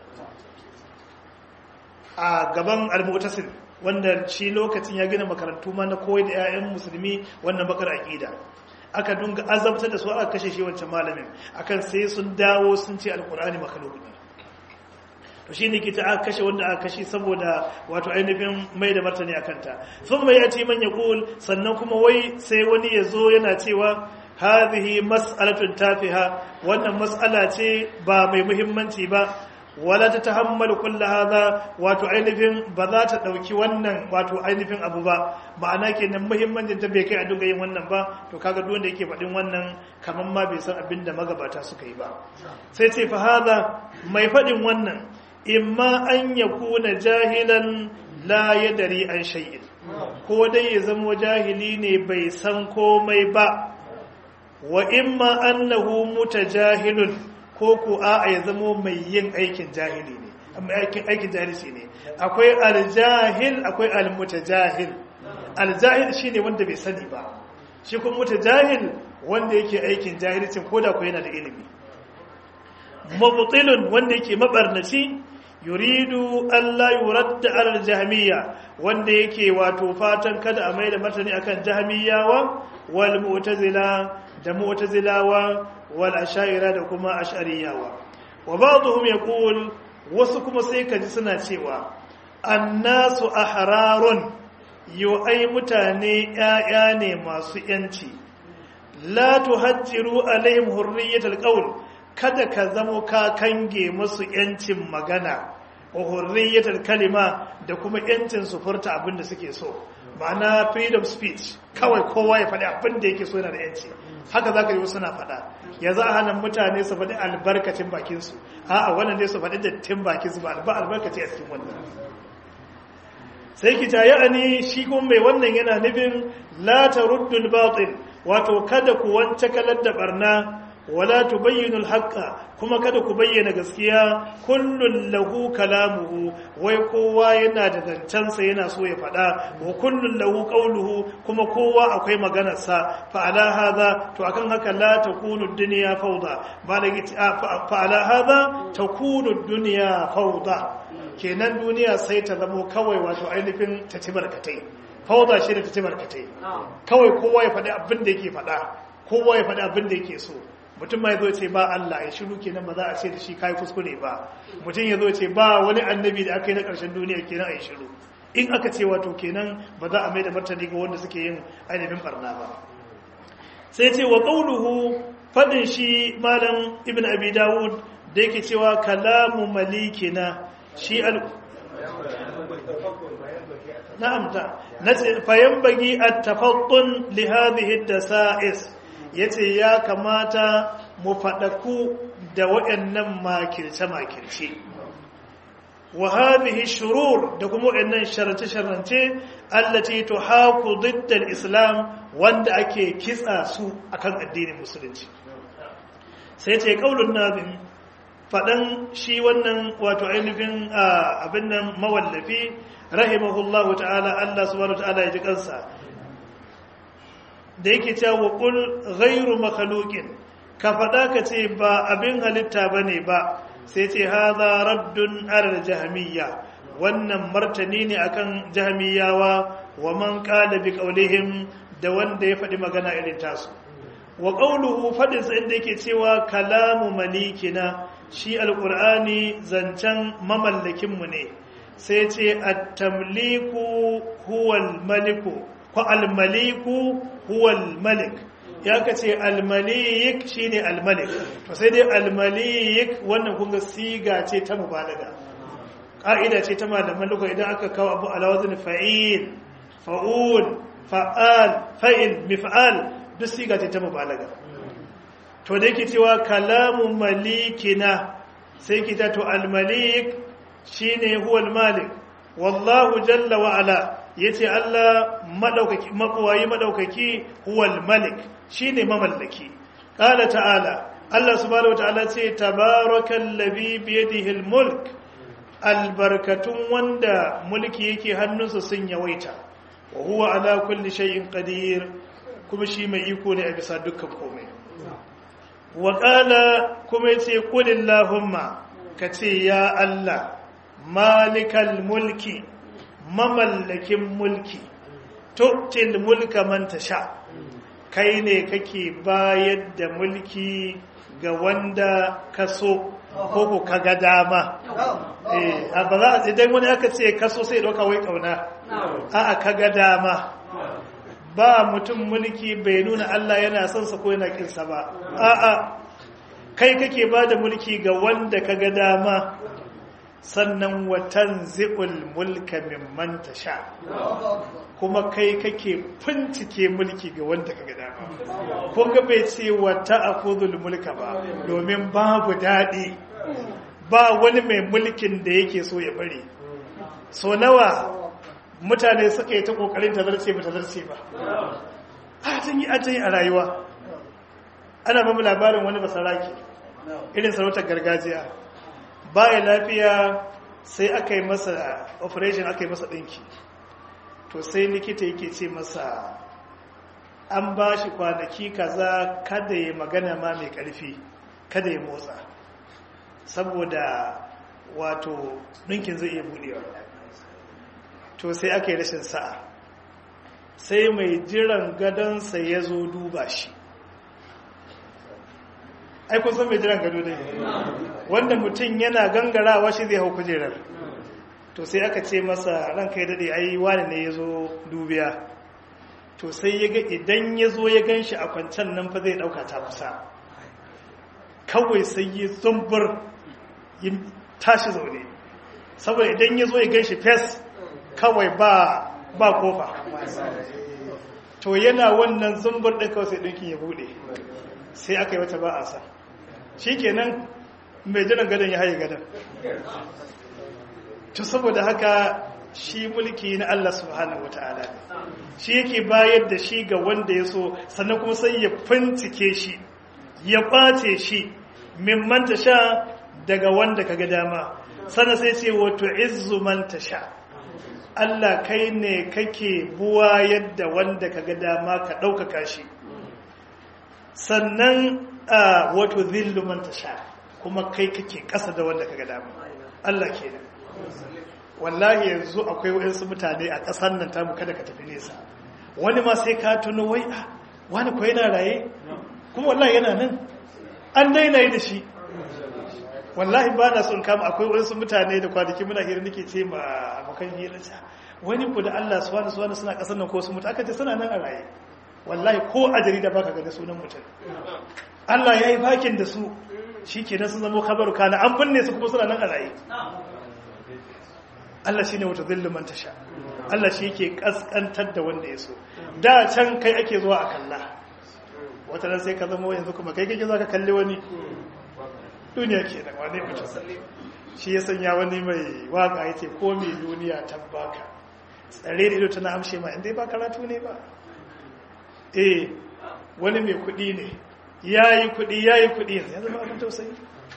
a gaban almutasin wanda shi lokacin ya gina makarantu ma na koyi da 'ya'yan musulmi wannan bakar aƙida aka dunga azabtar da su aka kashe shi wancan malamin akan sai sun dawo sun ce alkur'ani makhluq ne to shine ke ta aka kashe wanda aka kashe saboda wato ainihin mai da martani akan ta sun mai yace man yaqul sannan kuma wai sai wani ya zo yana cewa hadhihi mas'alatun tafiha wannan mas'ala ce ba mai muhimmanci ba wala ta tahammalu kulla hadha wato ainihin ba za ta dauki wannan wato ainihin abu ba ma'ana kenan muhimmancin ta bai kai a dinga yin wannan ba to kaga duk wanda yake faɗin wannan kaman ma bai san abin da magabata suka yi ba sai ce fa hadha mai faɗin wannan imma an yakuna jahilan la yadari an shay'in ko dai ya zama jahili ne bai san komai ba wa imma annahu mutajahilun ko ko a ya zamo mai yin aikin jahili ne amma aikin aikin jahilci ne akwai aljahil akwai almutajahil aljahil shine wanda bai sani ba shi kuma mutajahil wanda yake aikin jahilcin koda ko yana da ilimi mubtilun wanda yake mabarnaci yuridu Allah yuradda alal jahmiya wanda yake wato fatan kada a maida martani akan jahmiyawa wal mu'tazila da mu'tazilawa wal ash'ira da kuma ash'ariyawa wa ba'dhum yaqul wasu kuma sai kaji suna cewa annasu ahrarun yo ai mutane ƴaƴa ne masu yanci la tuhajjiru alaihim hurriyatul qawl kada ka zamo ka kange musu yancin magana wa hurriyatul kalima da kuma yancin su furta abin da suke so ma'ana freedom speech kawai kowa ya faɗi abin da yake so yana da yanci haka zaka yi wasu na faɗa ya za a hana mutane su faɗi albarkacin bakinsu a'a wannan dai su faɗi dattin bakinsu ba albarkaci a cikin wannan sai ki ta ya'ani shi kuma mai wannan yana nufin la taruddul batil wato kada ku wance kalar da barna wala tubayyinul haqqa kuma kada ku bayyana gaskiya kullun lahu kalamuhu wai kowa yana da zancensa yana so ya faɗa wa kullun lahu qawluhu kuma kowa akwai maganar sa fa ala hadha to akan haka la takunu dunya fawda malaki fa ala hadha takunu dunya fawda kenan duniya sai ta zamo kawai wato ainihin ta ci barkatai fawda shi da ta ci barkatai kawai kowa ya faɗi abin da yake faɗa kowa ya faɗi abin da yake so mutum ma ya zo ce ba Allah ya shiru kenan ba za a ce da shi kai kuskure ba mutum ya zo ce ba wani annabi da aka yi na ƙarshen duniya kenan a yi shiru in aka ce wato kenan ba za a mai da martani ga wanda suke yin ainihin barna ba sai ce wa qauluhu fadin shi malam ibn abi dawud da yake cewa kalamu malikina shi al na'am ta nace fayan bagi at-tafaddun li hadhihi ad-dasa'is ya ce ya kamata mu faɗaku da waɗannan makirce-makirce wa hadhihi shurur da kuma waɗannan sharance-sharance allati tuhaku diddal islam wanda ake kitsa su akan addinin musulunci sai ce kaulun nazim faɗan shi wannan wato ainihin abin nan mawallafi rahimahullahu ta'ala Allah subhanahu wa ta'ala ya ji kansa da yake cewa qul ghairu makhluqin ka faɗa ka ce ba abin halitta bane ba sai ce hadha raddun ala jahmiyya wannan martani ne akan jahmiyawa wa man qala bi qawlihim da wanda ya faɗi magana irin tasu wa qawluhu fadin sa inda yake cewa kalamu malikina shi alqur'ani zancen mamallakin mu ne sai ce at-tamliku huwa al-maliku ko al-maliku huwa al-malik ya ka ce al-malik shine al-malik to sai dai al-malik wannan kun ga siga ce ta mubalaga ka'ida ce ta malaman lugha idan aka kawo abu ala wazn fa'il fa'ul fa'al fa'il mif'al duk siga ce ta mubalaga to da yake cewa kalamu malikina sai kita to al-malik shine huwa al-malik wallahu jalla wa ala yace Allah madaukaki mabuwayi madaukaki huwal malik shine mamallaki qala ta'ala Allah subhanahu wataala ce tabarakal ladhi bi yadihi almulk albarkatun wanda mulki yake hannunsa sun yawaita wa huwa ala kulli shay'in qadir kuma shi mai iko ne a bisa dukkan komai wa qala kuma yace qulillahumma kace ya Allah malikal mulki mamallakin mulki tu'til mulka man tasha kai ne kake bayar da mulki ga wanda ka so ko ko kaga dama eh ba za a idan wani aka ce ka so sai dauka wai kauna a'a kaga dama ba mutum mulki bai nuna Allah yana son sa ko yana kinsa ba a'a kai kake bada mulki ga wanda kaga dama sannan watan zi'ul mulka mimman tasha kuma kai kake fincike mulki ga wanda kaga dama ko ga bai ce wata akhudhul mulka ba domin babu dadi ba wani mai mulkin da yake so ya bari so nawa mutane suka yi ta kokarin tazarce ba tazarce ba a tun yi ajayi a rayuwa ana ba mu labarin wani basaraki irin sarautar gargajiya baya lafiya sai aka yi masa operation aka yi masa ɗinki to sai likita yake ce masa an ba shi kwanaki kaza kada ya magana ma mai ƙarfi kada ya motsa saboda wato ɗinkin zai iya buɗewa to sai aka yi rashin sa'a sai mai jiran gadonsa ya zo duba shi ai kun san mai jiran gado ne wanda mutum yana gangarawa shi zai hau kujerar to sai aka ce masa ranka ya daɗe ai wani ne ya zo dubiya to sai ya ga idan ya zo ya gan shi a kwancan nan fa zai ɗauka ta kusa kawai sai ya zumbur ya tashi zaune saboda idan ya zo ya gan shi fes kawai ba ba kofa to yana wannan zumbur ɗin kawai sai ɗinkin ya buɗe sai aka yi wata ba a sa shi kenan mai jiran gadon ya haye gadon to saboda haka shi mulki na Allah subhanahu wata'ala shi yake bayar da shi ga wanda ya so sannan kuma sai ya fincike shi ya kwace shi mimman ta sha daga wanda kaga dama sannan sai ce wato izzu man ta sha Allah kai ne kake buwa yadda wanda kaga dama ka ɗaukaka shi sannan wato zillu man ta sha kuma kai kake ƙasa da wanda kaga dama Allah kenan wallahi yanzu akwai waɗansu mutane a ƙasar nan tamu kada ka tafi nesa wani ma sai ka tuno wai a wani ko yana raye kuma wallahi yana nan an daina yi da shi wallahi ba na son kama akwai waɗansu mutane da kwanaki muna hira nake ce ma abokan hirarsa wani ku da Allah suwa da suwa suna ƙasar nan ko su mutu aka ce suna nan a raye wallahi ko a jarida baka gani sunan mutum Allah ya yi bakin da su shi ke sun zama kabaru kana an binne su kuma suna nan a raye Allah shi ne wata zilluman tasha Allah shi yake kaskantar da wanda ya so da can kai ake zuwa a kalla wata nan sai ka zama yanzu kuma kai kake za ka kalli wani duniya ke da wani mutum shi ya sanya wani mai waka ya ce ko mai duniya ta baka tsare da ido tana amshe ma inda ba karatu ne ba eh wani mai kuɗi ne ya yi kuɗi ya yi kuɗi ya zama abin tausayi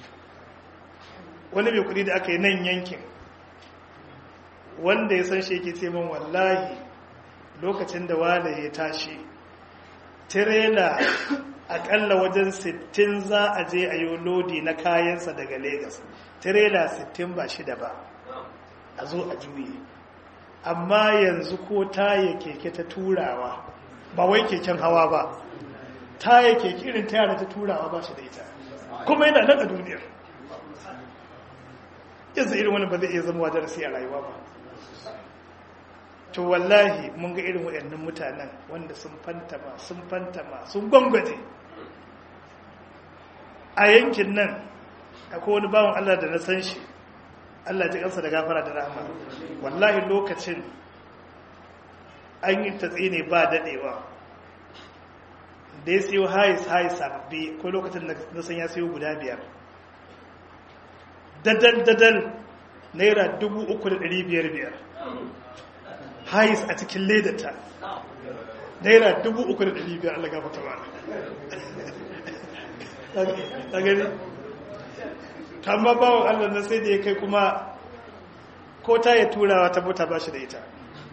wani mai kuɗi da aka yi nan yankin wanda ya san shi yake ce min wallahi lokacin da wane ya tashi tirela akalla wajen 60 za a je a yi lodi na kayansa daga Legas. tirela 60 ba shida ba a zo a juye amma yanzu ko taya keke ta turawa ba wai keken hawa ba taya keke irin ta yara ta turawa ba shi da ita kuma yana nan a duniyar yanzu irin wani ba zai iya zama wa darasi a rayuwa ba to wallahi mun ga irin waɗannan mutanen wanda sun fantama sun fantama sun gwangwaje a yankin nan akwai wani bawan Allah da na san shi Allah ji kansa da gafara da rahama wallahi lokacin an yi tatsi ne ba dadewa da ya siyo hais hais sababbi ko lokacin da na san ya siyo guda biyar dadal dadal naira dubu uku da ɗari biyar biyar hais a cikin ledata naira dubu uku da ɗari biyar Allah gafata ba ta gani tamma bawon Allah na sai da ya kai kuma ko ta ya turawa ta mota ba shi da ita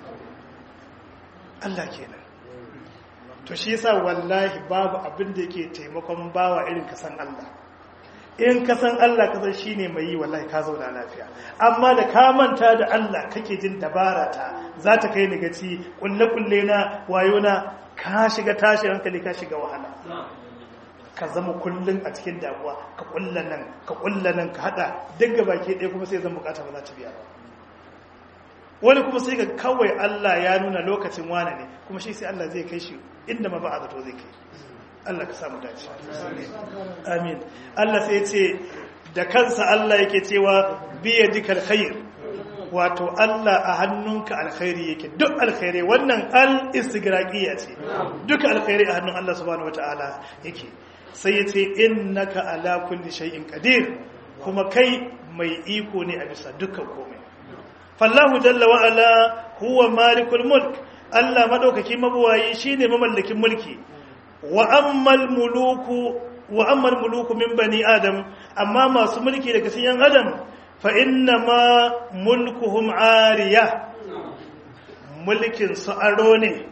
Allah kenan to shi yasa wallahi babu abin da yake taimakon bawa irin kasan Allah in kasan Allah kasan shine mai yi wallahi ka zauna lafiya amma da ka manta da Allah kake jin dabara ta za ta kai ni gaci kulle kulle na wayo na ka shiga tashi hankali ka shiga wahala ka zama kullun a cikin damuwa ka kulla nan ka kulla nan ka hada duk ga baki ɗaya kuma sai zan bukata ba za ta biya ba wani kuma sai ga kawai Allah ya nuna lokacin wane ne kuma shi sai Allah zai kai shi inda ma ba a zato zai kai Allah ka samu dace amin Allah sai ce da kansa Allah yake cewa biya dikal khair wato Allah a hannunka alkhairi yake duk alkhairi wannan al istigraqiya ce duka alkhairi a hannun Allah subhanahu wataala yake sai ya ce innaka ala kulli shay'in qadir kuma kai mai iko ne a bisa dukkan komai fallahu jalla wa ala huwa malikul mulk Allah madaukaki mabuwayi shine mamallakin mulki wa ammal muluku wa ammal muluku min bani adam amma masu mulki daga cikin adam fa inna ma mulkuhum ariya mulkin su aro ne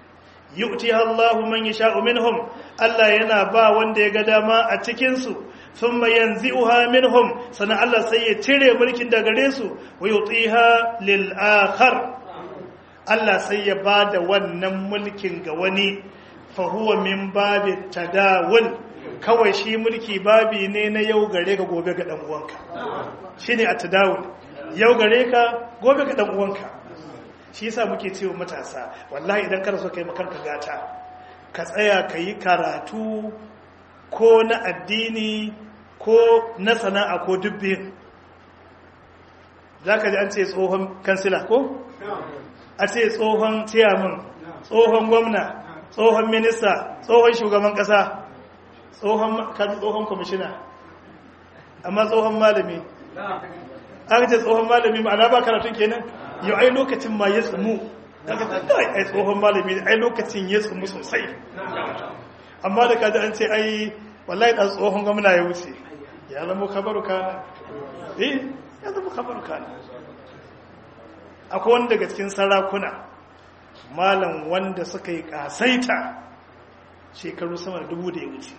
yu'tiha Allahu man yasha'u minhum Allah yana ba wanda ya ga dama a cikin su thumma yanzi'uha minhum sana Allah sai ya cire mulkin da gare su wa yutiha lil akhar Allah sai ya bada wannan mulkin ga wani fa huwa min babi tadawul kawai shi mulki babi ne na yau gare ka gobe ga dan uwanka shine at-tadawul yau gare ka gobe ga dan uwanka shi yasa muke cewa matasa wallahi idan kana so kai makarka gata ka tsaya ka yi karatu ko na addini ko na sana'a ko dubbin za ka ji an ce tsohon kansila ko? a ce tsohon ciyaman tsohon gwamna tsohon minista tsohon shugaban kasa tsohon kaji tsohon kwamishina amma tsohon malami aka ce tsohon malami ma'ana ba karatun kenan yau ai lokacin ma ya tsumu daga tsaye ai tsohon malami ai lokacin ya tsumu sosai amma da kaji an ce ai wallahi dan tsohon gwamna ya wuce ya zama kabaru kana eh ya zama kabaru kana akwai wanda daga cikin sarakuna malam wanda suka yi kasaita shekaru sama da dubu da ya wuce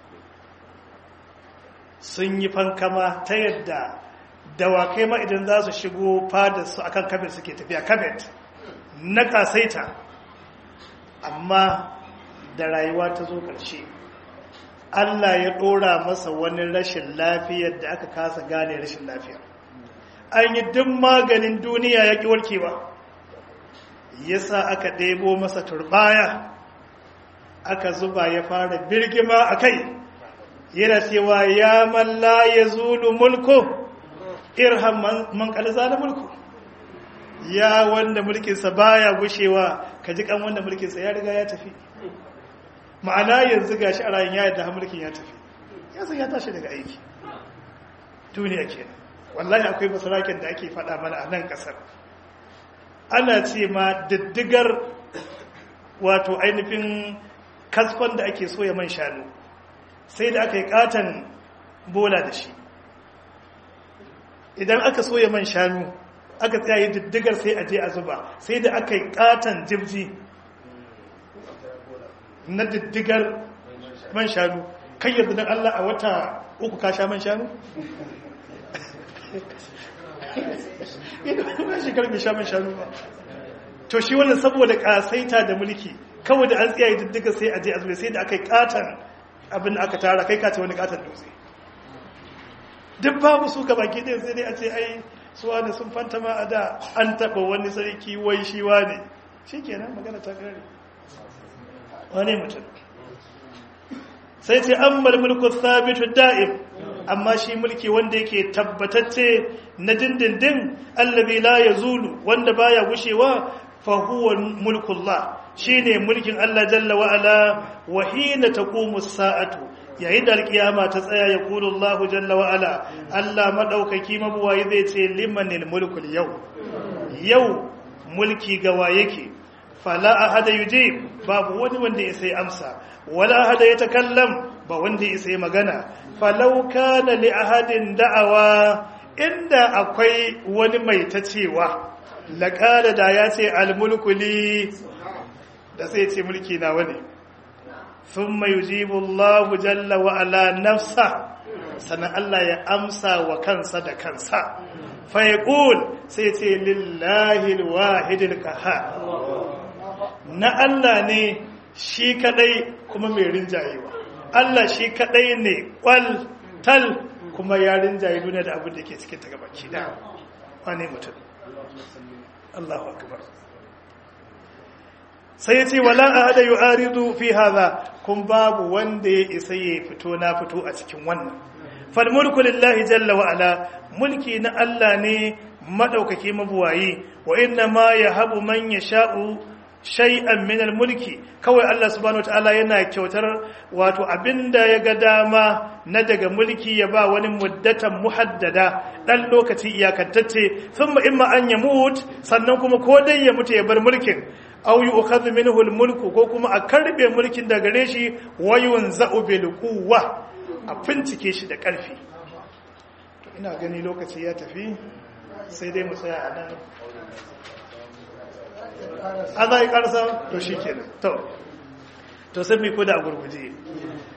sun yi fankama ta yadda dawakai ma idan za su shigo fadar su akan kabet suke tafiya kabet na kasaita amma da rayuwa ta zo ƙarshe Allah ya ɗora masa wani rashin lafiyar da aka kasa gane rashin lafiya an yi duk maganin duniya ya ƙi warkewa yasa aka ɗebo masa turbaya aka zuba ya fara birgima a kai yana cewa ya malla ya zulu mulku irham man kalza da mulku ya wanda mulkinsa baya gushewa ka ji kan wanda mulkinsa ya riga ya tafi ma'ana yanzu gashi a rayin ya yadda mulkin ya tafi ya san ya tashi daga aiki duniya kenan wallahi akwai masarakin da ake faɗa mana a nan ƙasar ana ce ma diddigar wato ainihin kaskon da ake soya man shanu sai da aka yi katon bola da shi idan aka soya man shanu aka tsaye diddigar sai a je a zuba sai da aka yi katon jibji na diddigar man shanu kai yanzu don Allah a wata uku ka sha man shanu? ina shekar mai sha man shanu ba to shi wannan saboda kasaita da mulki kawai da an tsaye diddigar sai a je a zuba sai da aka yi katon abin da aka tara kai kace wani katon dutse duk babu su ga baki ɗaya sai dai a ce ai suwa da sun fanta ma a da an taɓa wani sarki wai shi ne shi kenan magana ta kare wani mutum sai ce an mulku sabitu da'im amma shi mulki wanda yake tabbatacce na dindindin allabi la ya zulu wanda baya gushewa fa huwa mulkullah shine mulkin Allah jalla wa ala wa hina taqumu as-sa'atu yayin da alkiyama ta tsaya ya kulu Allah jalla wa ala Allah madaukaki mabuwayi zai ce limanil mulkul yau yau mulki gawa yake fala ahada yujib babu wani wanda ya sai amsa wala ahada ya takallam ba wanda ya sai magana falau kana li ahadin da'awa inda akwai wani mai ta cewa laqala da ya ce almulkuli da sai ce mulki na wani thumma yujibu Allah jalla wa ala nafsa sannan Allah ya amsa wa kansa da kansa fa yaqul sai ce lillahi alwahidil qahhar na Allah ne shi kadai kuma mai rinjayewa Allah shi kadai ne kwal tal kuma ya rinjaye duniya da abin da ke cikin ta gabaki da wane mutum Allahu akbar sai ya ce wala ahada yu'aridu fi hadha kun babu wanda ya isa ya fito na fito a cikin wannan fal mulku lillahi jalla wa ala mulki na Allah ne madaukake mabuwayi wa inna ma yahabu man yasha'u shay'an min al-mulki kawai Allah subhanahu wataala yana kyautar wato abinda ya ga dama na daga mulki ya ba wani muddatan muhaddada dan lokaci iyakantacce thumma imma an yamut sannan kuma ko dai ya mutu ya bar mulkin aw yu'khadhu minhu al-mulku ko kuma a karbe mulkin daga gare shi wa yunza'u bil quwwa a fincike shi da karfi to ina gani lokaci ya tafi sai dai mu tsaya a nan a za yi karsa to shi ke to to sai mai koda a gurguje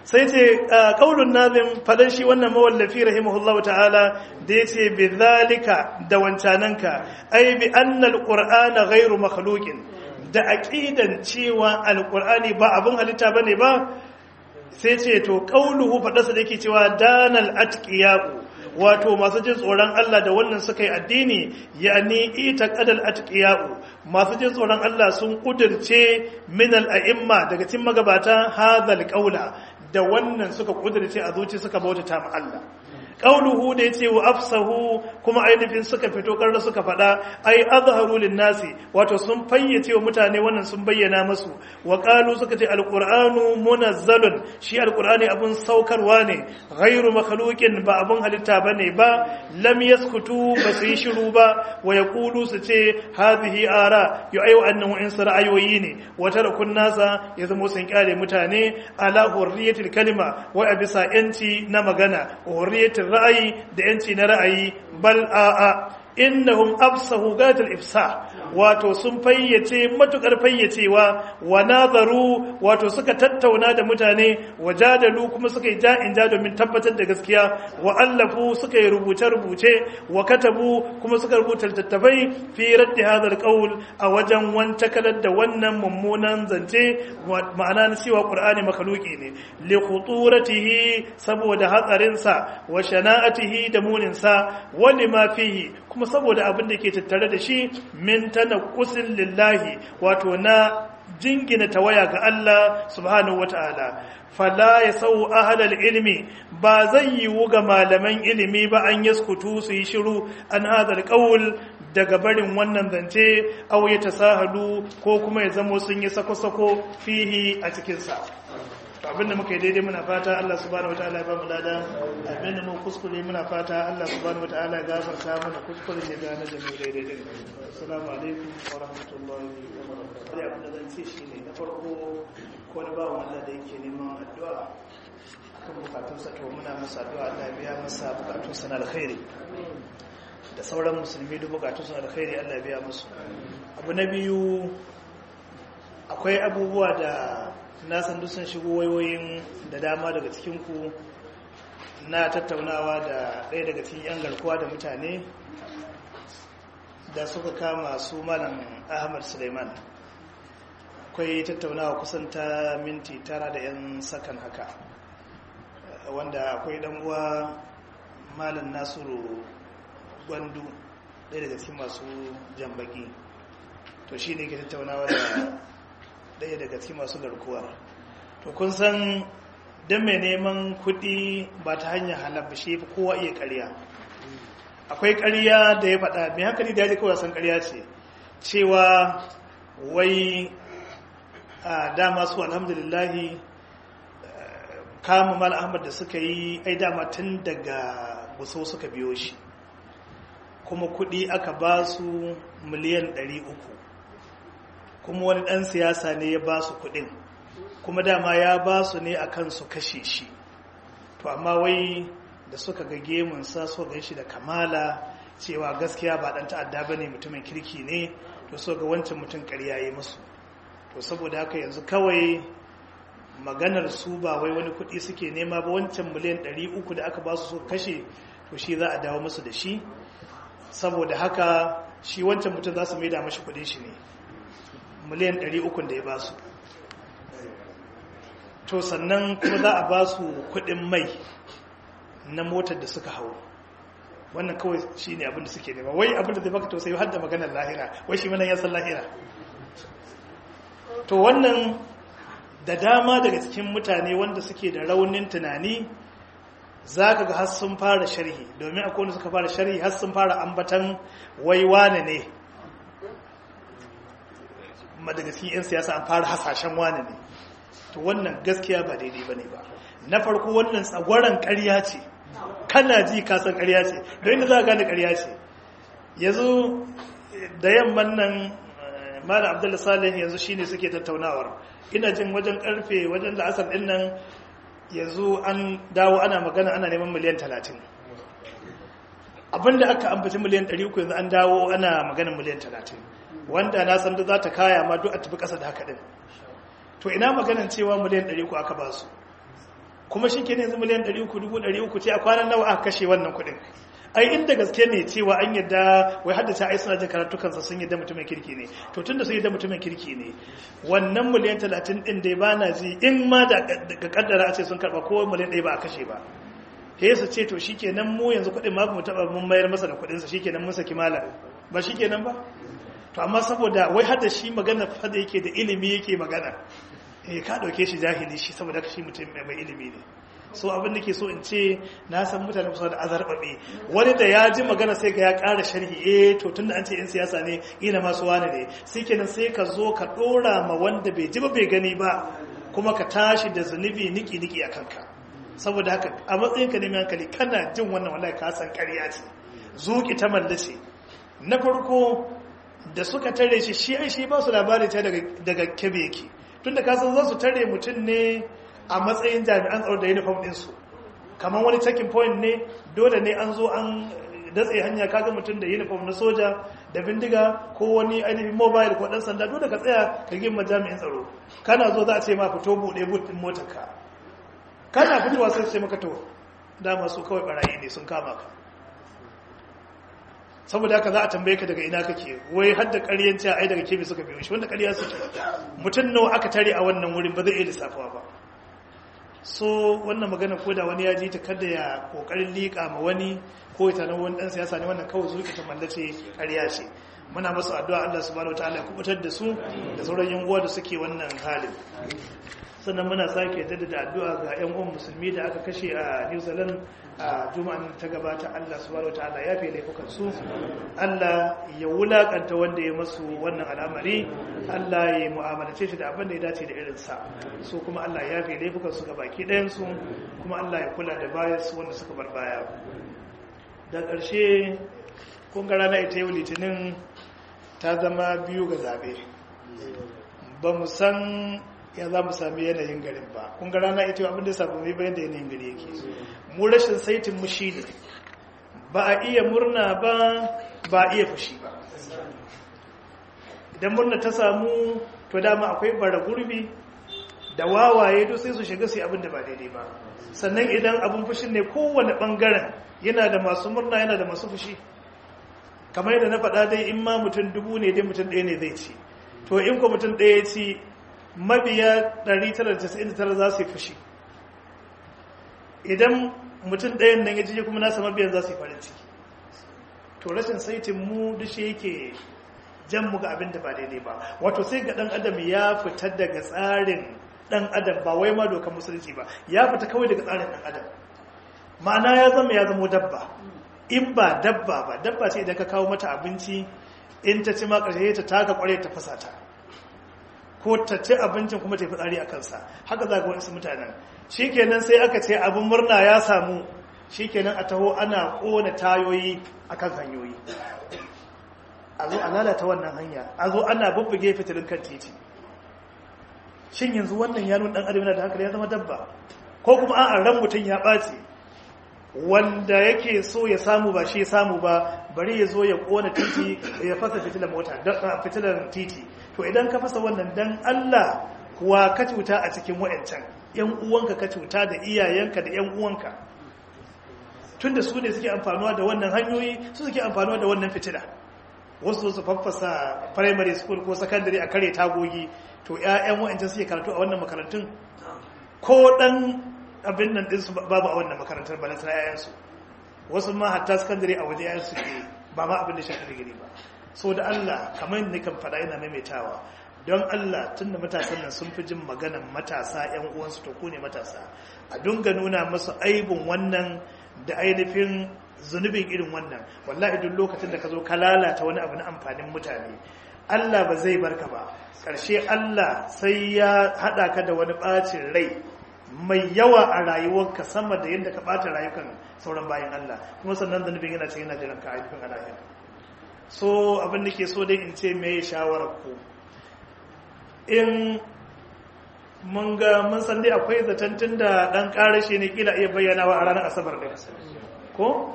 sai ce qaulun nazim fadan shi wannan mawallafi rahimahullahu ta'ala da yace bi zalika da wancananka ai bi anna alqur'ana ghairu makhluqin da aqidan cewa alqur'ani ba abun halitta bane ba sai ce to qauluhu fadarsa da yake cewa danal atqiya'u wato masu jin tsoron Allah da wannan suka yi addini yani ita qadal atqiya'u masu jin tsoron Allah sun kudirce min al-a'imma daga cikin magabata hadal qaula da wannan suka kudirce a zuci suka bautata ma Allah qauluhu da yace wa afsahu kuma ainihin suka fito karra suka fada ai azharu nasi wato sun fayyace wa mutane wannan sun bayyana musu wa qalu suka ce alqur'anu munazzalun shi alqur'ani abun saukarwa ne ghairu makhluqin ba abun halitta bane ba lam yaskutu ba su yi shiru ba wa yaqulu su ce hadhihi ara yu ayu annahu in ra'ayoyi ne wa tarakun nasa ya zama sun kyale mutane ala hurriyatil kalima wa abisa yanci na magana hurriyatil ra'ayi da yanci na ra'ayi bal a'a innahum absahu gatal ifsa wato sun fayyace matukar fayyacewa wa nazaru wato suka tattauna da mutane wajadalu kuma suka yi ja'in ja domin tabbatar da gaskiya wa allafu suka yi rubuce rubuce wa katabu kuma suka rubuta littattafai fi raddi hadha alqawl a wajen wantakalar da wannan mummunan zance ma'ana na cewa qur'ani makhluqi ne li khuturatihi saboda hatsarinsa wa shana'atihi da muninsa wa lima fihi kuma saboda abin da ke tattare da shi min tanaqqusin lillahi wato na jingina tawaya ga Allah subhanahu wata'ala fala yasau ahlal ilmi ba zai yiwu ga malaman ilimi ba an yaskutu su yi shiru an hadal qaul daga barin wannan zance aw ya tasahalu ko kuma ya zamo sun yi sako-sako fihi a cikin sa abinda muka yi daidai muna fata Allah subhanahu wataala ya ba mu lada abinda mu kuskure muna fata Allah subhanahu wataala ya gafarta mana kuskure ne da na jami'u daidai din assalamu alaikum wa rahmatullahi wa barakatuh abin da zan ce shine na farko ko na bawan Allah da yake neman addu'a kan bukatunsa to muna masa addu'a Allah biya masa bukatunsa na alkhairi da sauran musulmi duk bukatunsa na alkhairi Allah biya musu abu na biyu akwai abubuwa da na san duk sun shigo wayoyin da dama daga cikinku na tattaunawa da ɗaya daga cikin 'yan garkuwa da mutane da suka kama su malam ahmad suleiman akwai tattaunawa kusan ta minti tara da 'yan sakan haka wanda akwai uwa malam nasiru gwandu ɗaya daga cikin masu jambaki to shi ne ke tattaunawa da ɗaya daga cikin masu garkuwar to kun san don mai neman kuɗi ba ta hanyar halar shi fi kowa iya ƙarya akwai ƙarya da ya faɗa mai hankali da ya ji kawai san ƙarya ce cewa wai a dama su alhamdulillahi kama mal ahmad da suka yi ai dama tun daga buso suka biyo shi kuma kuɗi aka ba su miliyan 300 kuma wani ɗan siyasa ne ya ba su kuɗin kuma dama ya ba su ne a kan su kashe shi to amma wai da suka ga gemunsa so gan shi da kamala cewa gaskiya ba ɗan ta'adda ba ne mutumin kirki ne to so ga wancan mutum ƙarya yi musu to saboda haka yanzu kawai maganar su ba wai wani kuɗi suke nema ba wancan miliyan 300 da aka ba su so kashe to shi za a dawo musu da shi saboda haka shi wancan mutum za su maida mashi kuɗin shi ne miliyan 300 da ya ba su to sannan kuma za a ba su kudin mai na motar da suka hau wannan kawai shi ne abinda suke nema wai abinda zai baka tausayi har da maganar lahira wai shi manan yasan lahira to wannan da dama daga cikin mutane wanda suke da raunin tunani za ka ga har sun fara sharhi domin akwai wanda suka fara sharhi har sun fara ambatan wai wane ne daga cikin 'yan siyasa an fara hasashen wane ne to wannan gaskiya ba daidai ba ne ba na farko wannan tsagwaron karya ce kana ji kasan karya ce da inda za a gane karya ce yanzu da yamman nan mala abdullahi salih yanzu shine suke tattaunawar ina jin wajen karfe wajen la'asar din nan yanzu an dawo ana magana ana neman miliyan talatin abinda aka ambaci miliyan 300 yanzu an dawo ana magana miliyan talatin wanda na san da za ta kaya ma duk a tafi ƙasa da haka ɗin to ina maganin cewa miliyan 300 aka ba su kuma shi kenan yanzu miliyan 300,300 ce a kwanan nawa aka kashe wannan kuɗin ai inda gaske ne cewa an yadda wai haddace ai suna jin karatukansa sun yadda mutumin kirki ne to tun da sun yadda mutumin kirki ne wannan miliyan 30 ɗin dai ba na ji in ma da kaddara a ce sun karɓa ko miliyan ɗaya ba a kashe ba he su ce to shikenan mu yanzu kuɗin ma mu taɓa mun mayar masa da kuɗinsa shikenan mun saki malam ba shikenan ba to amma saboda wai hada shi magana fada yake da ilimi yake magana eh ka dauke shi jahili shi saboda shi mutum mai ilimi ne so abin da ke so in ce na san mutane kusa da azarbabe wani da ya ji magana sai ga ya ƙara sharhi eh to tunda an ce in siyasa ne ina masu wani ne sai kenan sai ka zo ka ɗora ma wanda bai ji ba bai gani ba kuma ka tashi da zunubi niki niki a kanka saboda haka a matsayin ka neman hankali kana jin wannan wallahi ka san ƙarya ce zuki ta mallace na farko da suka tare shi shi ai shi ba su labari ta daga kebe yake tunda ka san za su tare mutum ne a matsayin jami'an tsaro da uniform ɗinsu kamar wani checking point ne dole ne an zo an datse hanya kaga mutum da uniform na soja da bindiga ko wani ainihin mobile ko ɗan sanda dole ka tsaya ka gima jami'in tsaro kana zo za a ce ma fito buɗe but ɗin motarka kana fitowa sai ce maka to dama su kawai barayi ne sun kama ka saboda haka za a tambaye ka daga ina kake wai har da ƙaryan cewa ai daga kebe suka biyo shi wanda ƙarya suke mutum nawa aka tare a wannan wurin ba zai iya lissafawa ba so wannan magana ko da wani ya ji ta kada ya kokarin liƙa ma wani ko ya tanar wani ɗan siyasa ne wannan kawai zuƙi ta mallace ƙarya ce muna masu addu'a Allah subhanahu wataala ya kubutar da su da sauran yan uwa da suke wannan halin sannan muna sake jaddada addu'a ga 'yan uwan musulmi da aka kashe a New Zealand a juma'an ta gabata Allah subhanahu wataala ya fi laifukan su Allah ya wulakanta wanda ya masu wannan al'amari Allah ya mu'amalace shi da abin da ya dace da irin sa su kuma Allah ya fi laifukan su baki ɗayan su kuma Allah ya kula da bayan su wanda suka bar baya da ƙarshe kun ga rana ita yau litinin ta zama biyu ga zabe ba mu san ya za mu sami yanayin garin ba kun ga rana ita abinda ya samu mai bayan da yanayin gari yake mu rashin saitin mu shi ne ba a iya murna ba ba a iya fushi ba idan murna ta samu to dama akwai bara gurbi da wawaye duk sai su shiga su abin da ba daidai ba sannan idan abin fushin ne kowane bangaren yana da masu murna yana da masu fushi kamar yadda na faɗa dai in ma mutum dubu ne dai mutum ɗaya ne zai ci to in ko mutum ɗaya ci mabiya 999 za su yi fushi idan mutum ɗayan nan ya ji kuma nasa mabiyan za su yi farin ciki to rashin saitin mu duk shi yake jan mu ga abin da ba daidai ba wato sai ga ɗan adam ya fita daga tsarin ɗan adam ba wai ma dokar musulunci ba ya fita kawai daga tsarin ɗan adam ma'ana ya zama ya zama dabba in ba dabba ba dabba ce idan ka kawo mata abinci in ta ci ma ƙarshe ta taka ƙware ta fasa ta ko ta ci abincin kuma ta yi fitsari a kansa haka za ga wasu mutanen shikenan sai aka ce abin murna ya samu shikenan a taho ana kona tayoyi akan hanyoyi a zo a lalata wannan hanya a zo ana bubbuge fitilin kan titi shin yanzu wannan ya nuna dan adam yana da hankali ya zama dabba ko kuma an ran mutum ya ɓaci wanda yake so ya samu ba shi ya samu ba bari ya zo ya kona titi ya fasa fitilan mota fitilan titi to idan ka fasa wannan dan Allah kuwa ka cuta a cikin wayancan yan uwanka ka cuta da iyayenka da yan uwanka tunda su ne suke amfanuwa da wannan hanyoyi su suke amfanuwa da wannan fitila wasu su faffasa primary school ko secondary a kare tagogi to ƴaƴan wayancan suke karatu a wannan makarantun ko dan abin nan ɗinsu babu a wannan makarantar ba na yayansu wasu ma hatta sakandare a waje yayansu ke ba ma abin da shafi digiri ba so da Allah kamar ne kan faɗa ina maimaitawa don Allah tun da matasan nan sun fi jin maganan matasa yan uwansu to ku ne matasa a dunga nuna musu aibin wannan da ainihin zunubin irin wannan wallahi duk lokacin da ka zo ka lalata wani abu na amfanin mutane Allah ba zai barka ba ƙarshe Allah sai ya haɗa ka da wani ɓacin rai mai yawa a rayuwarka sama da yadda ka ɓata rayukan sauran bayan Allah kuma sannan zunubin yana cikin yana jiran ka ainihin alayyar so abin da ke so dai in ce mai shawarar ku in mun ga mun san dai akwai zaton tun da ɗan ƙarashe ne kila iya bayyanawa a ranar asabar ɗin ko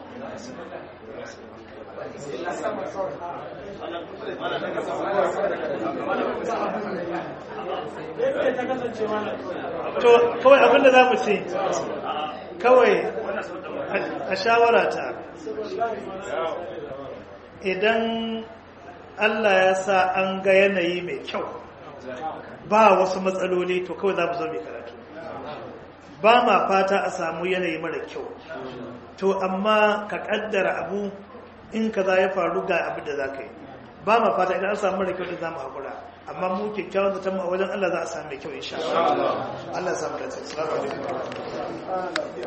to kawai abinda za mu ce kawai a shawara ta idan Allah ya sa an ga yanayi mai kyau ba wasu matsaloli to kawai za mu zo mai karatu ba ma fata a samu yanayi mara kyau to amma ka kaddara abu in ka za ya faru ga abu da za ka yi ba ma fata idan an samu mara kyau da za mu haƙura amma mu kyakkyawan zaton mu a wajen Allah za a samu mai kyau insha Allah Allah ya samu da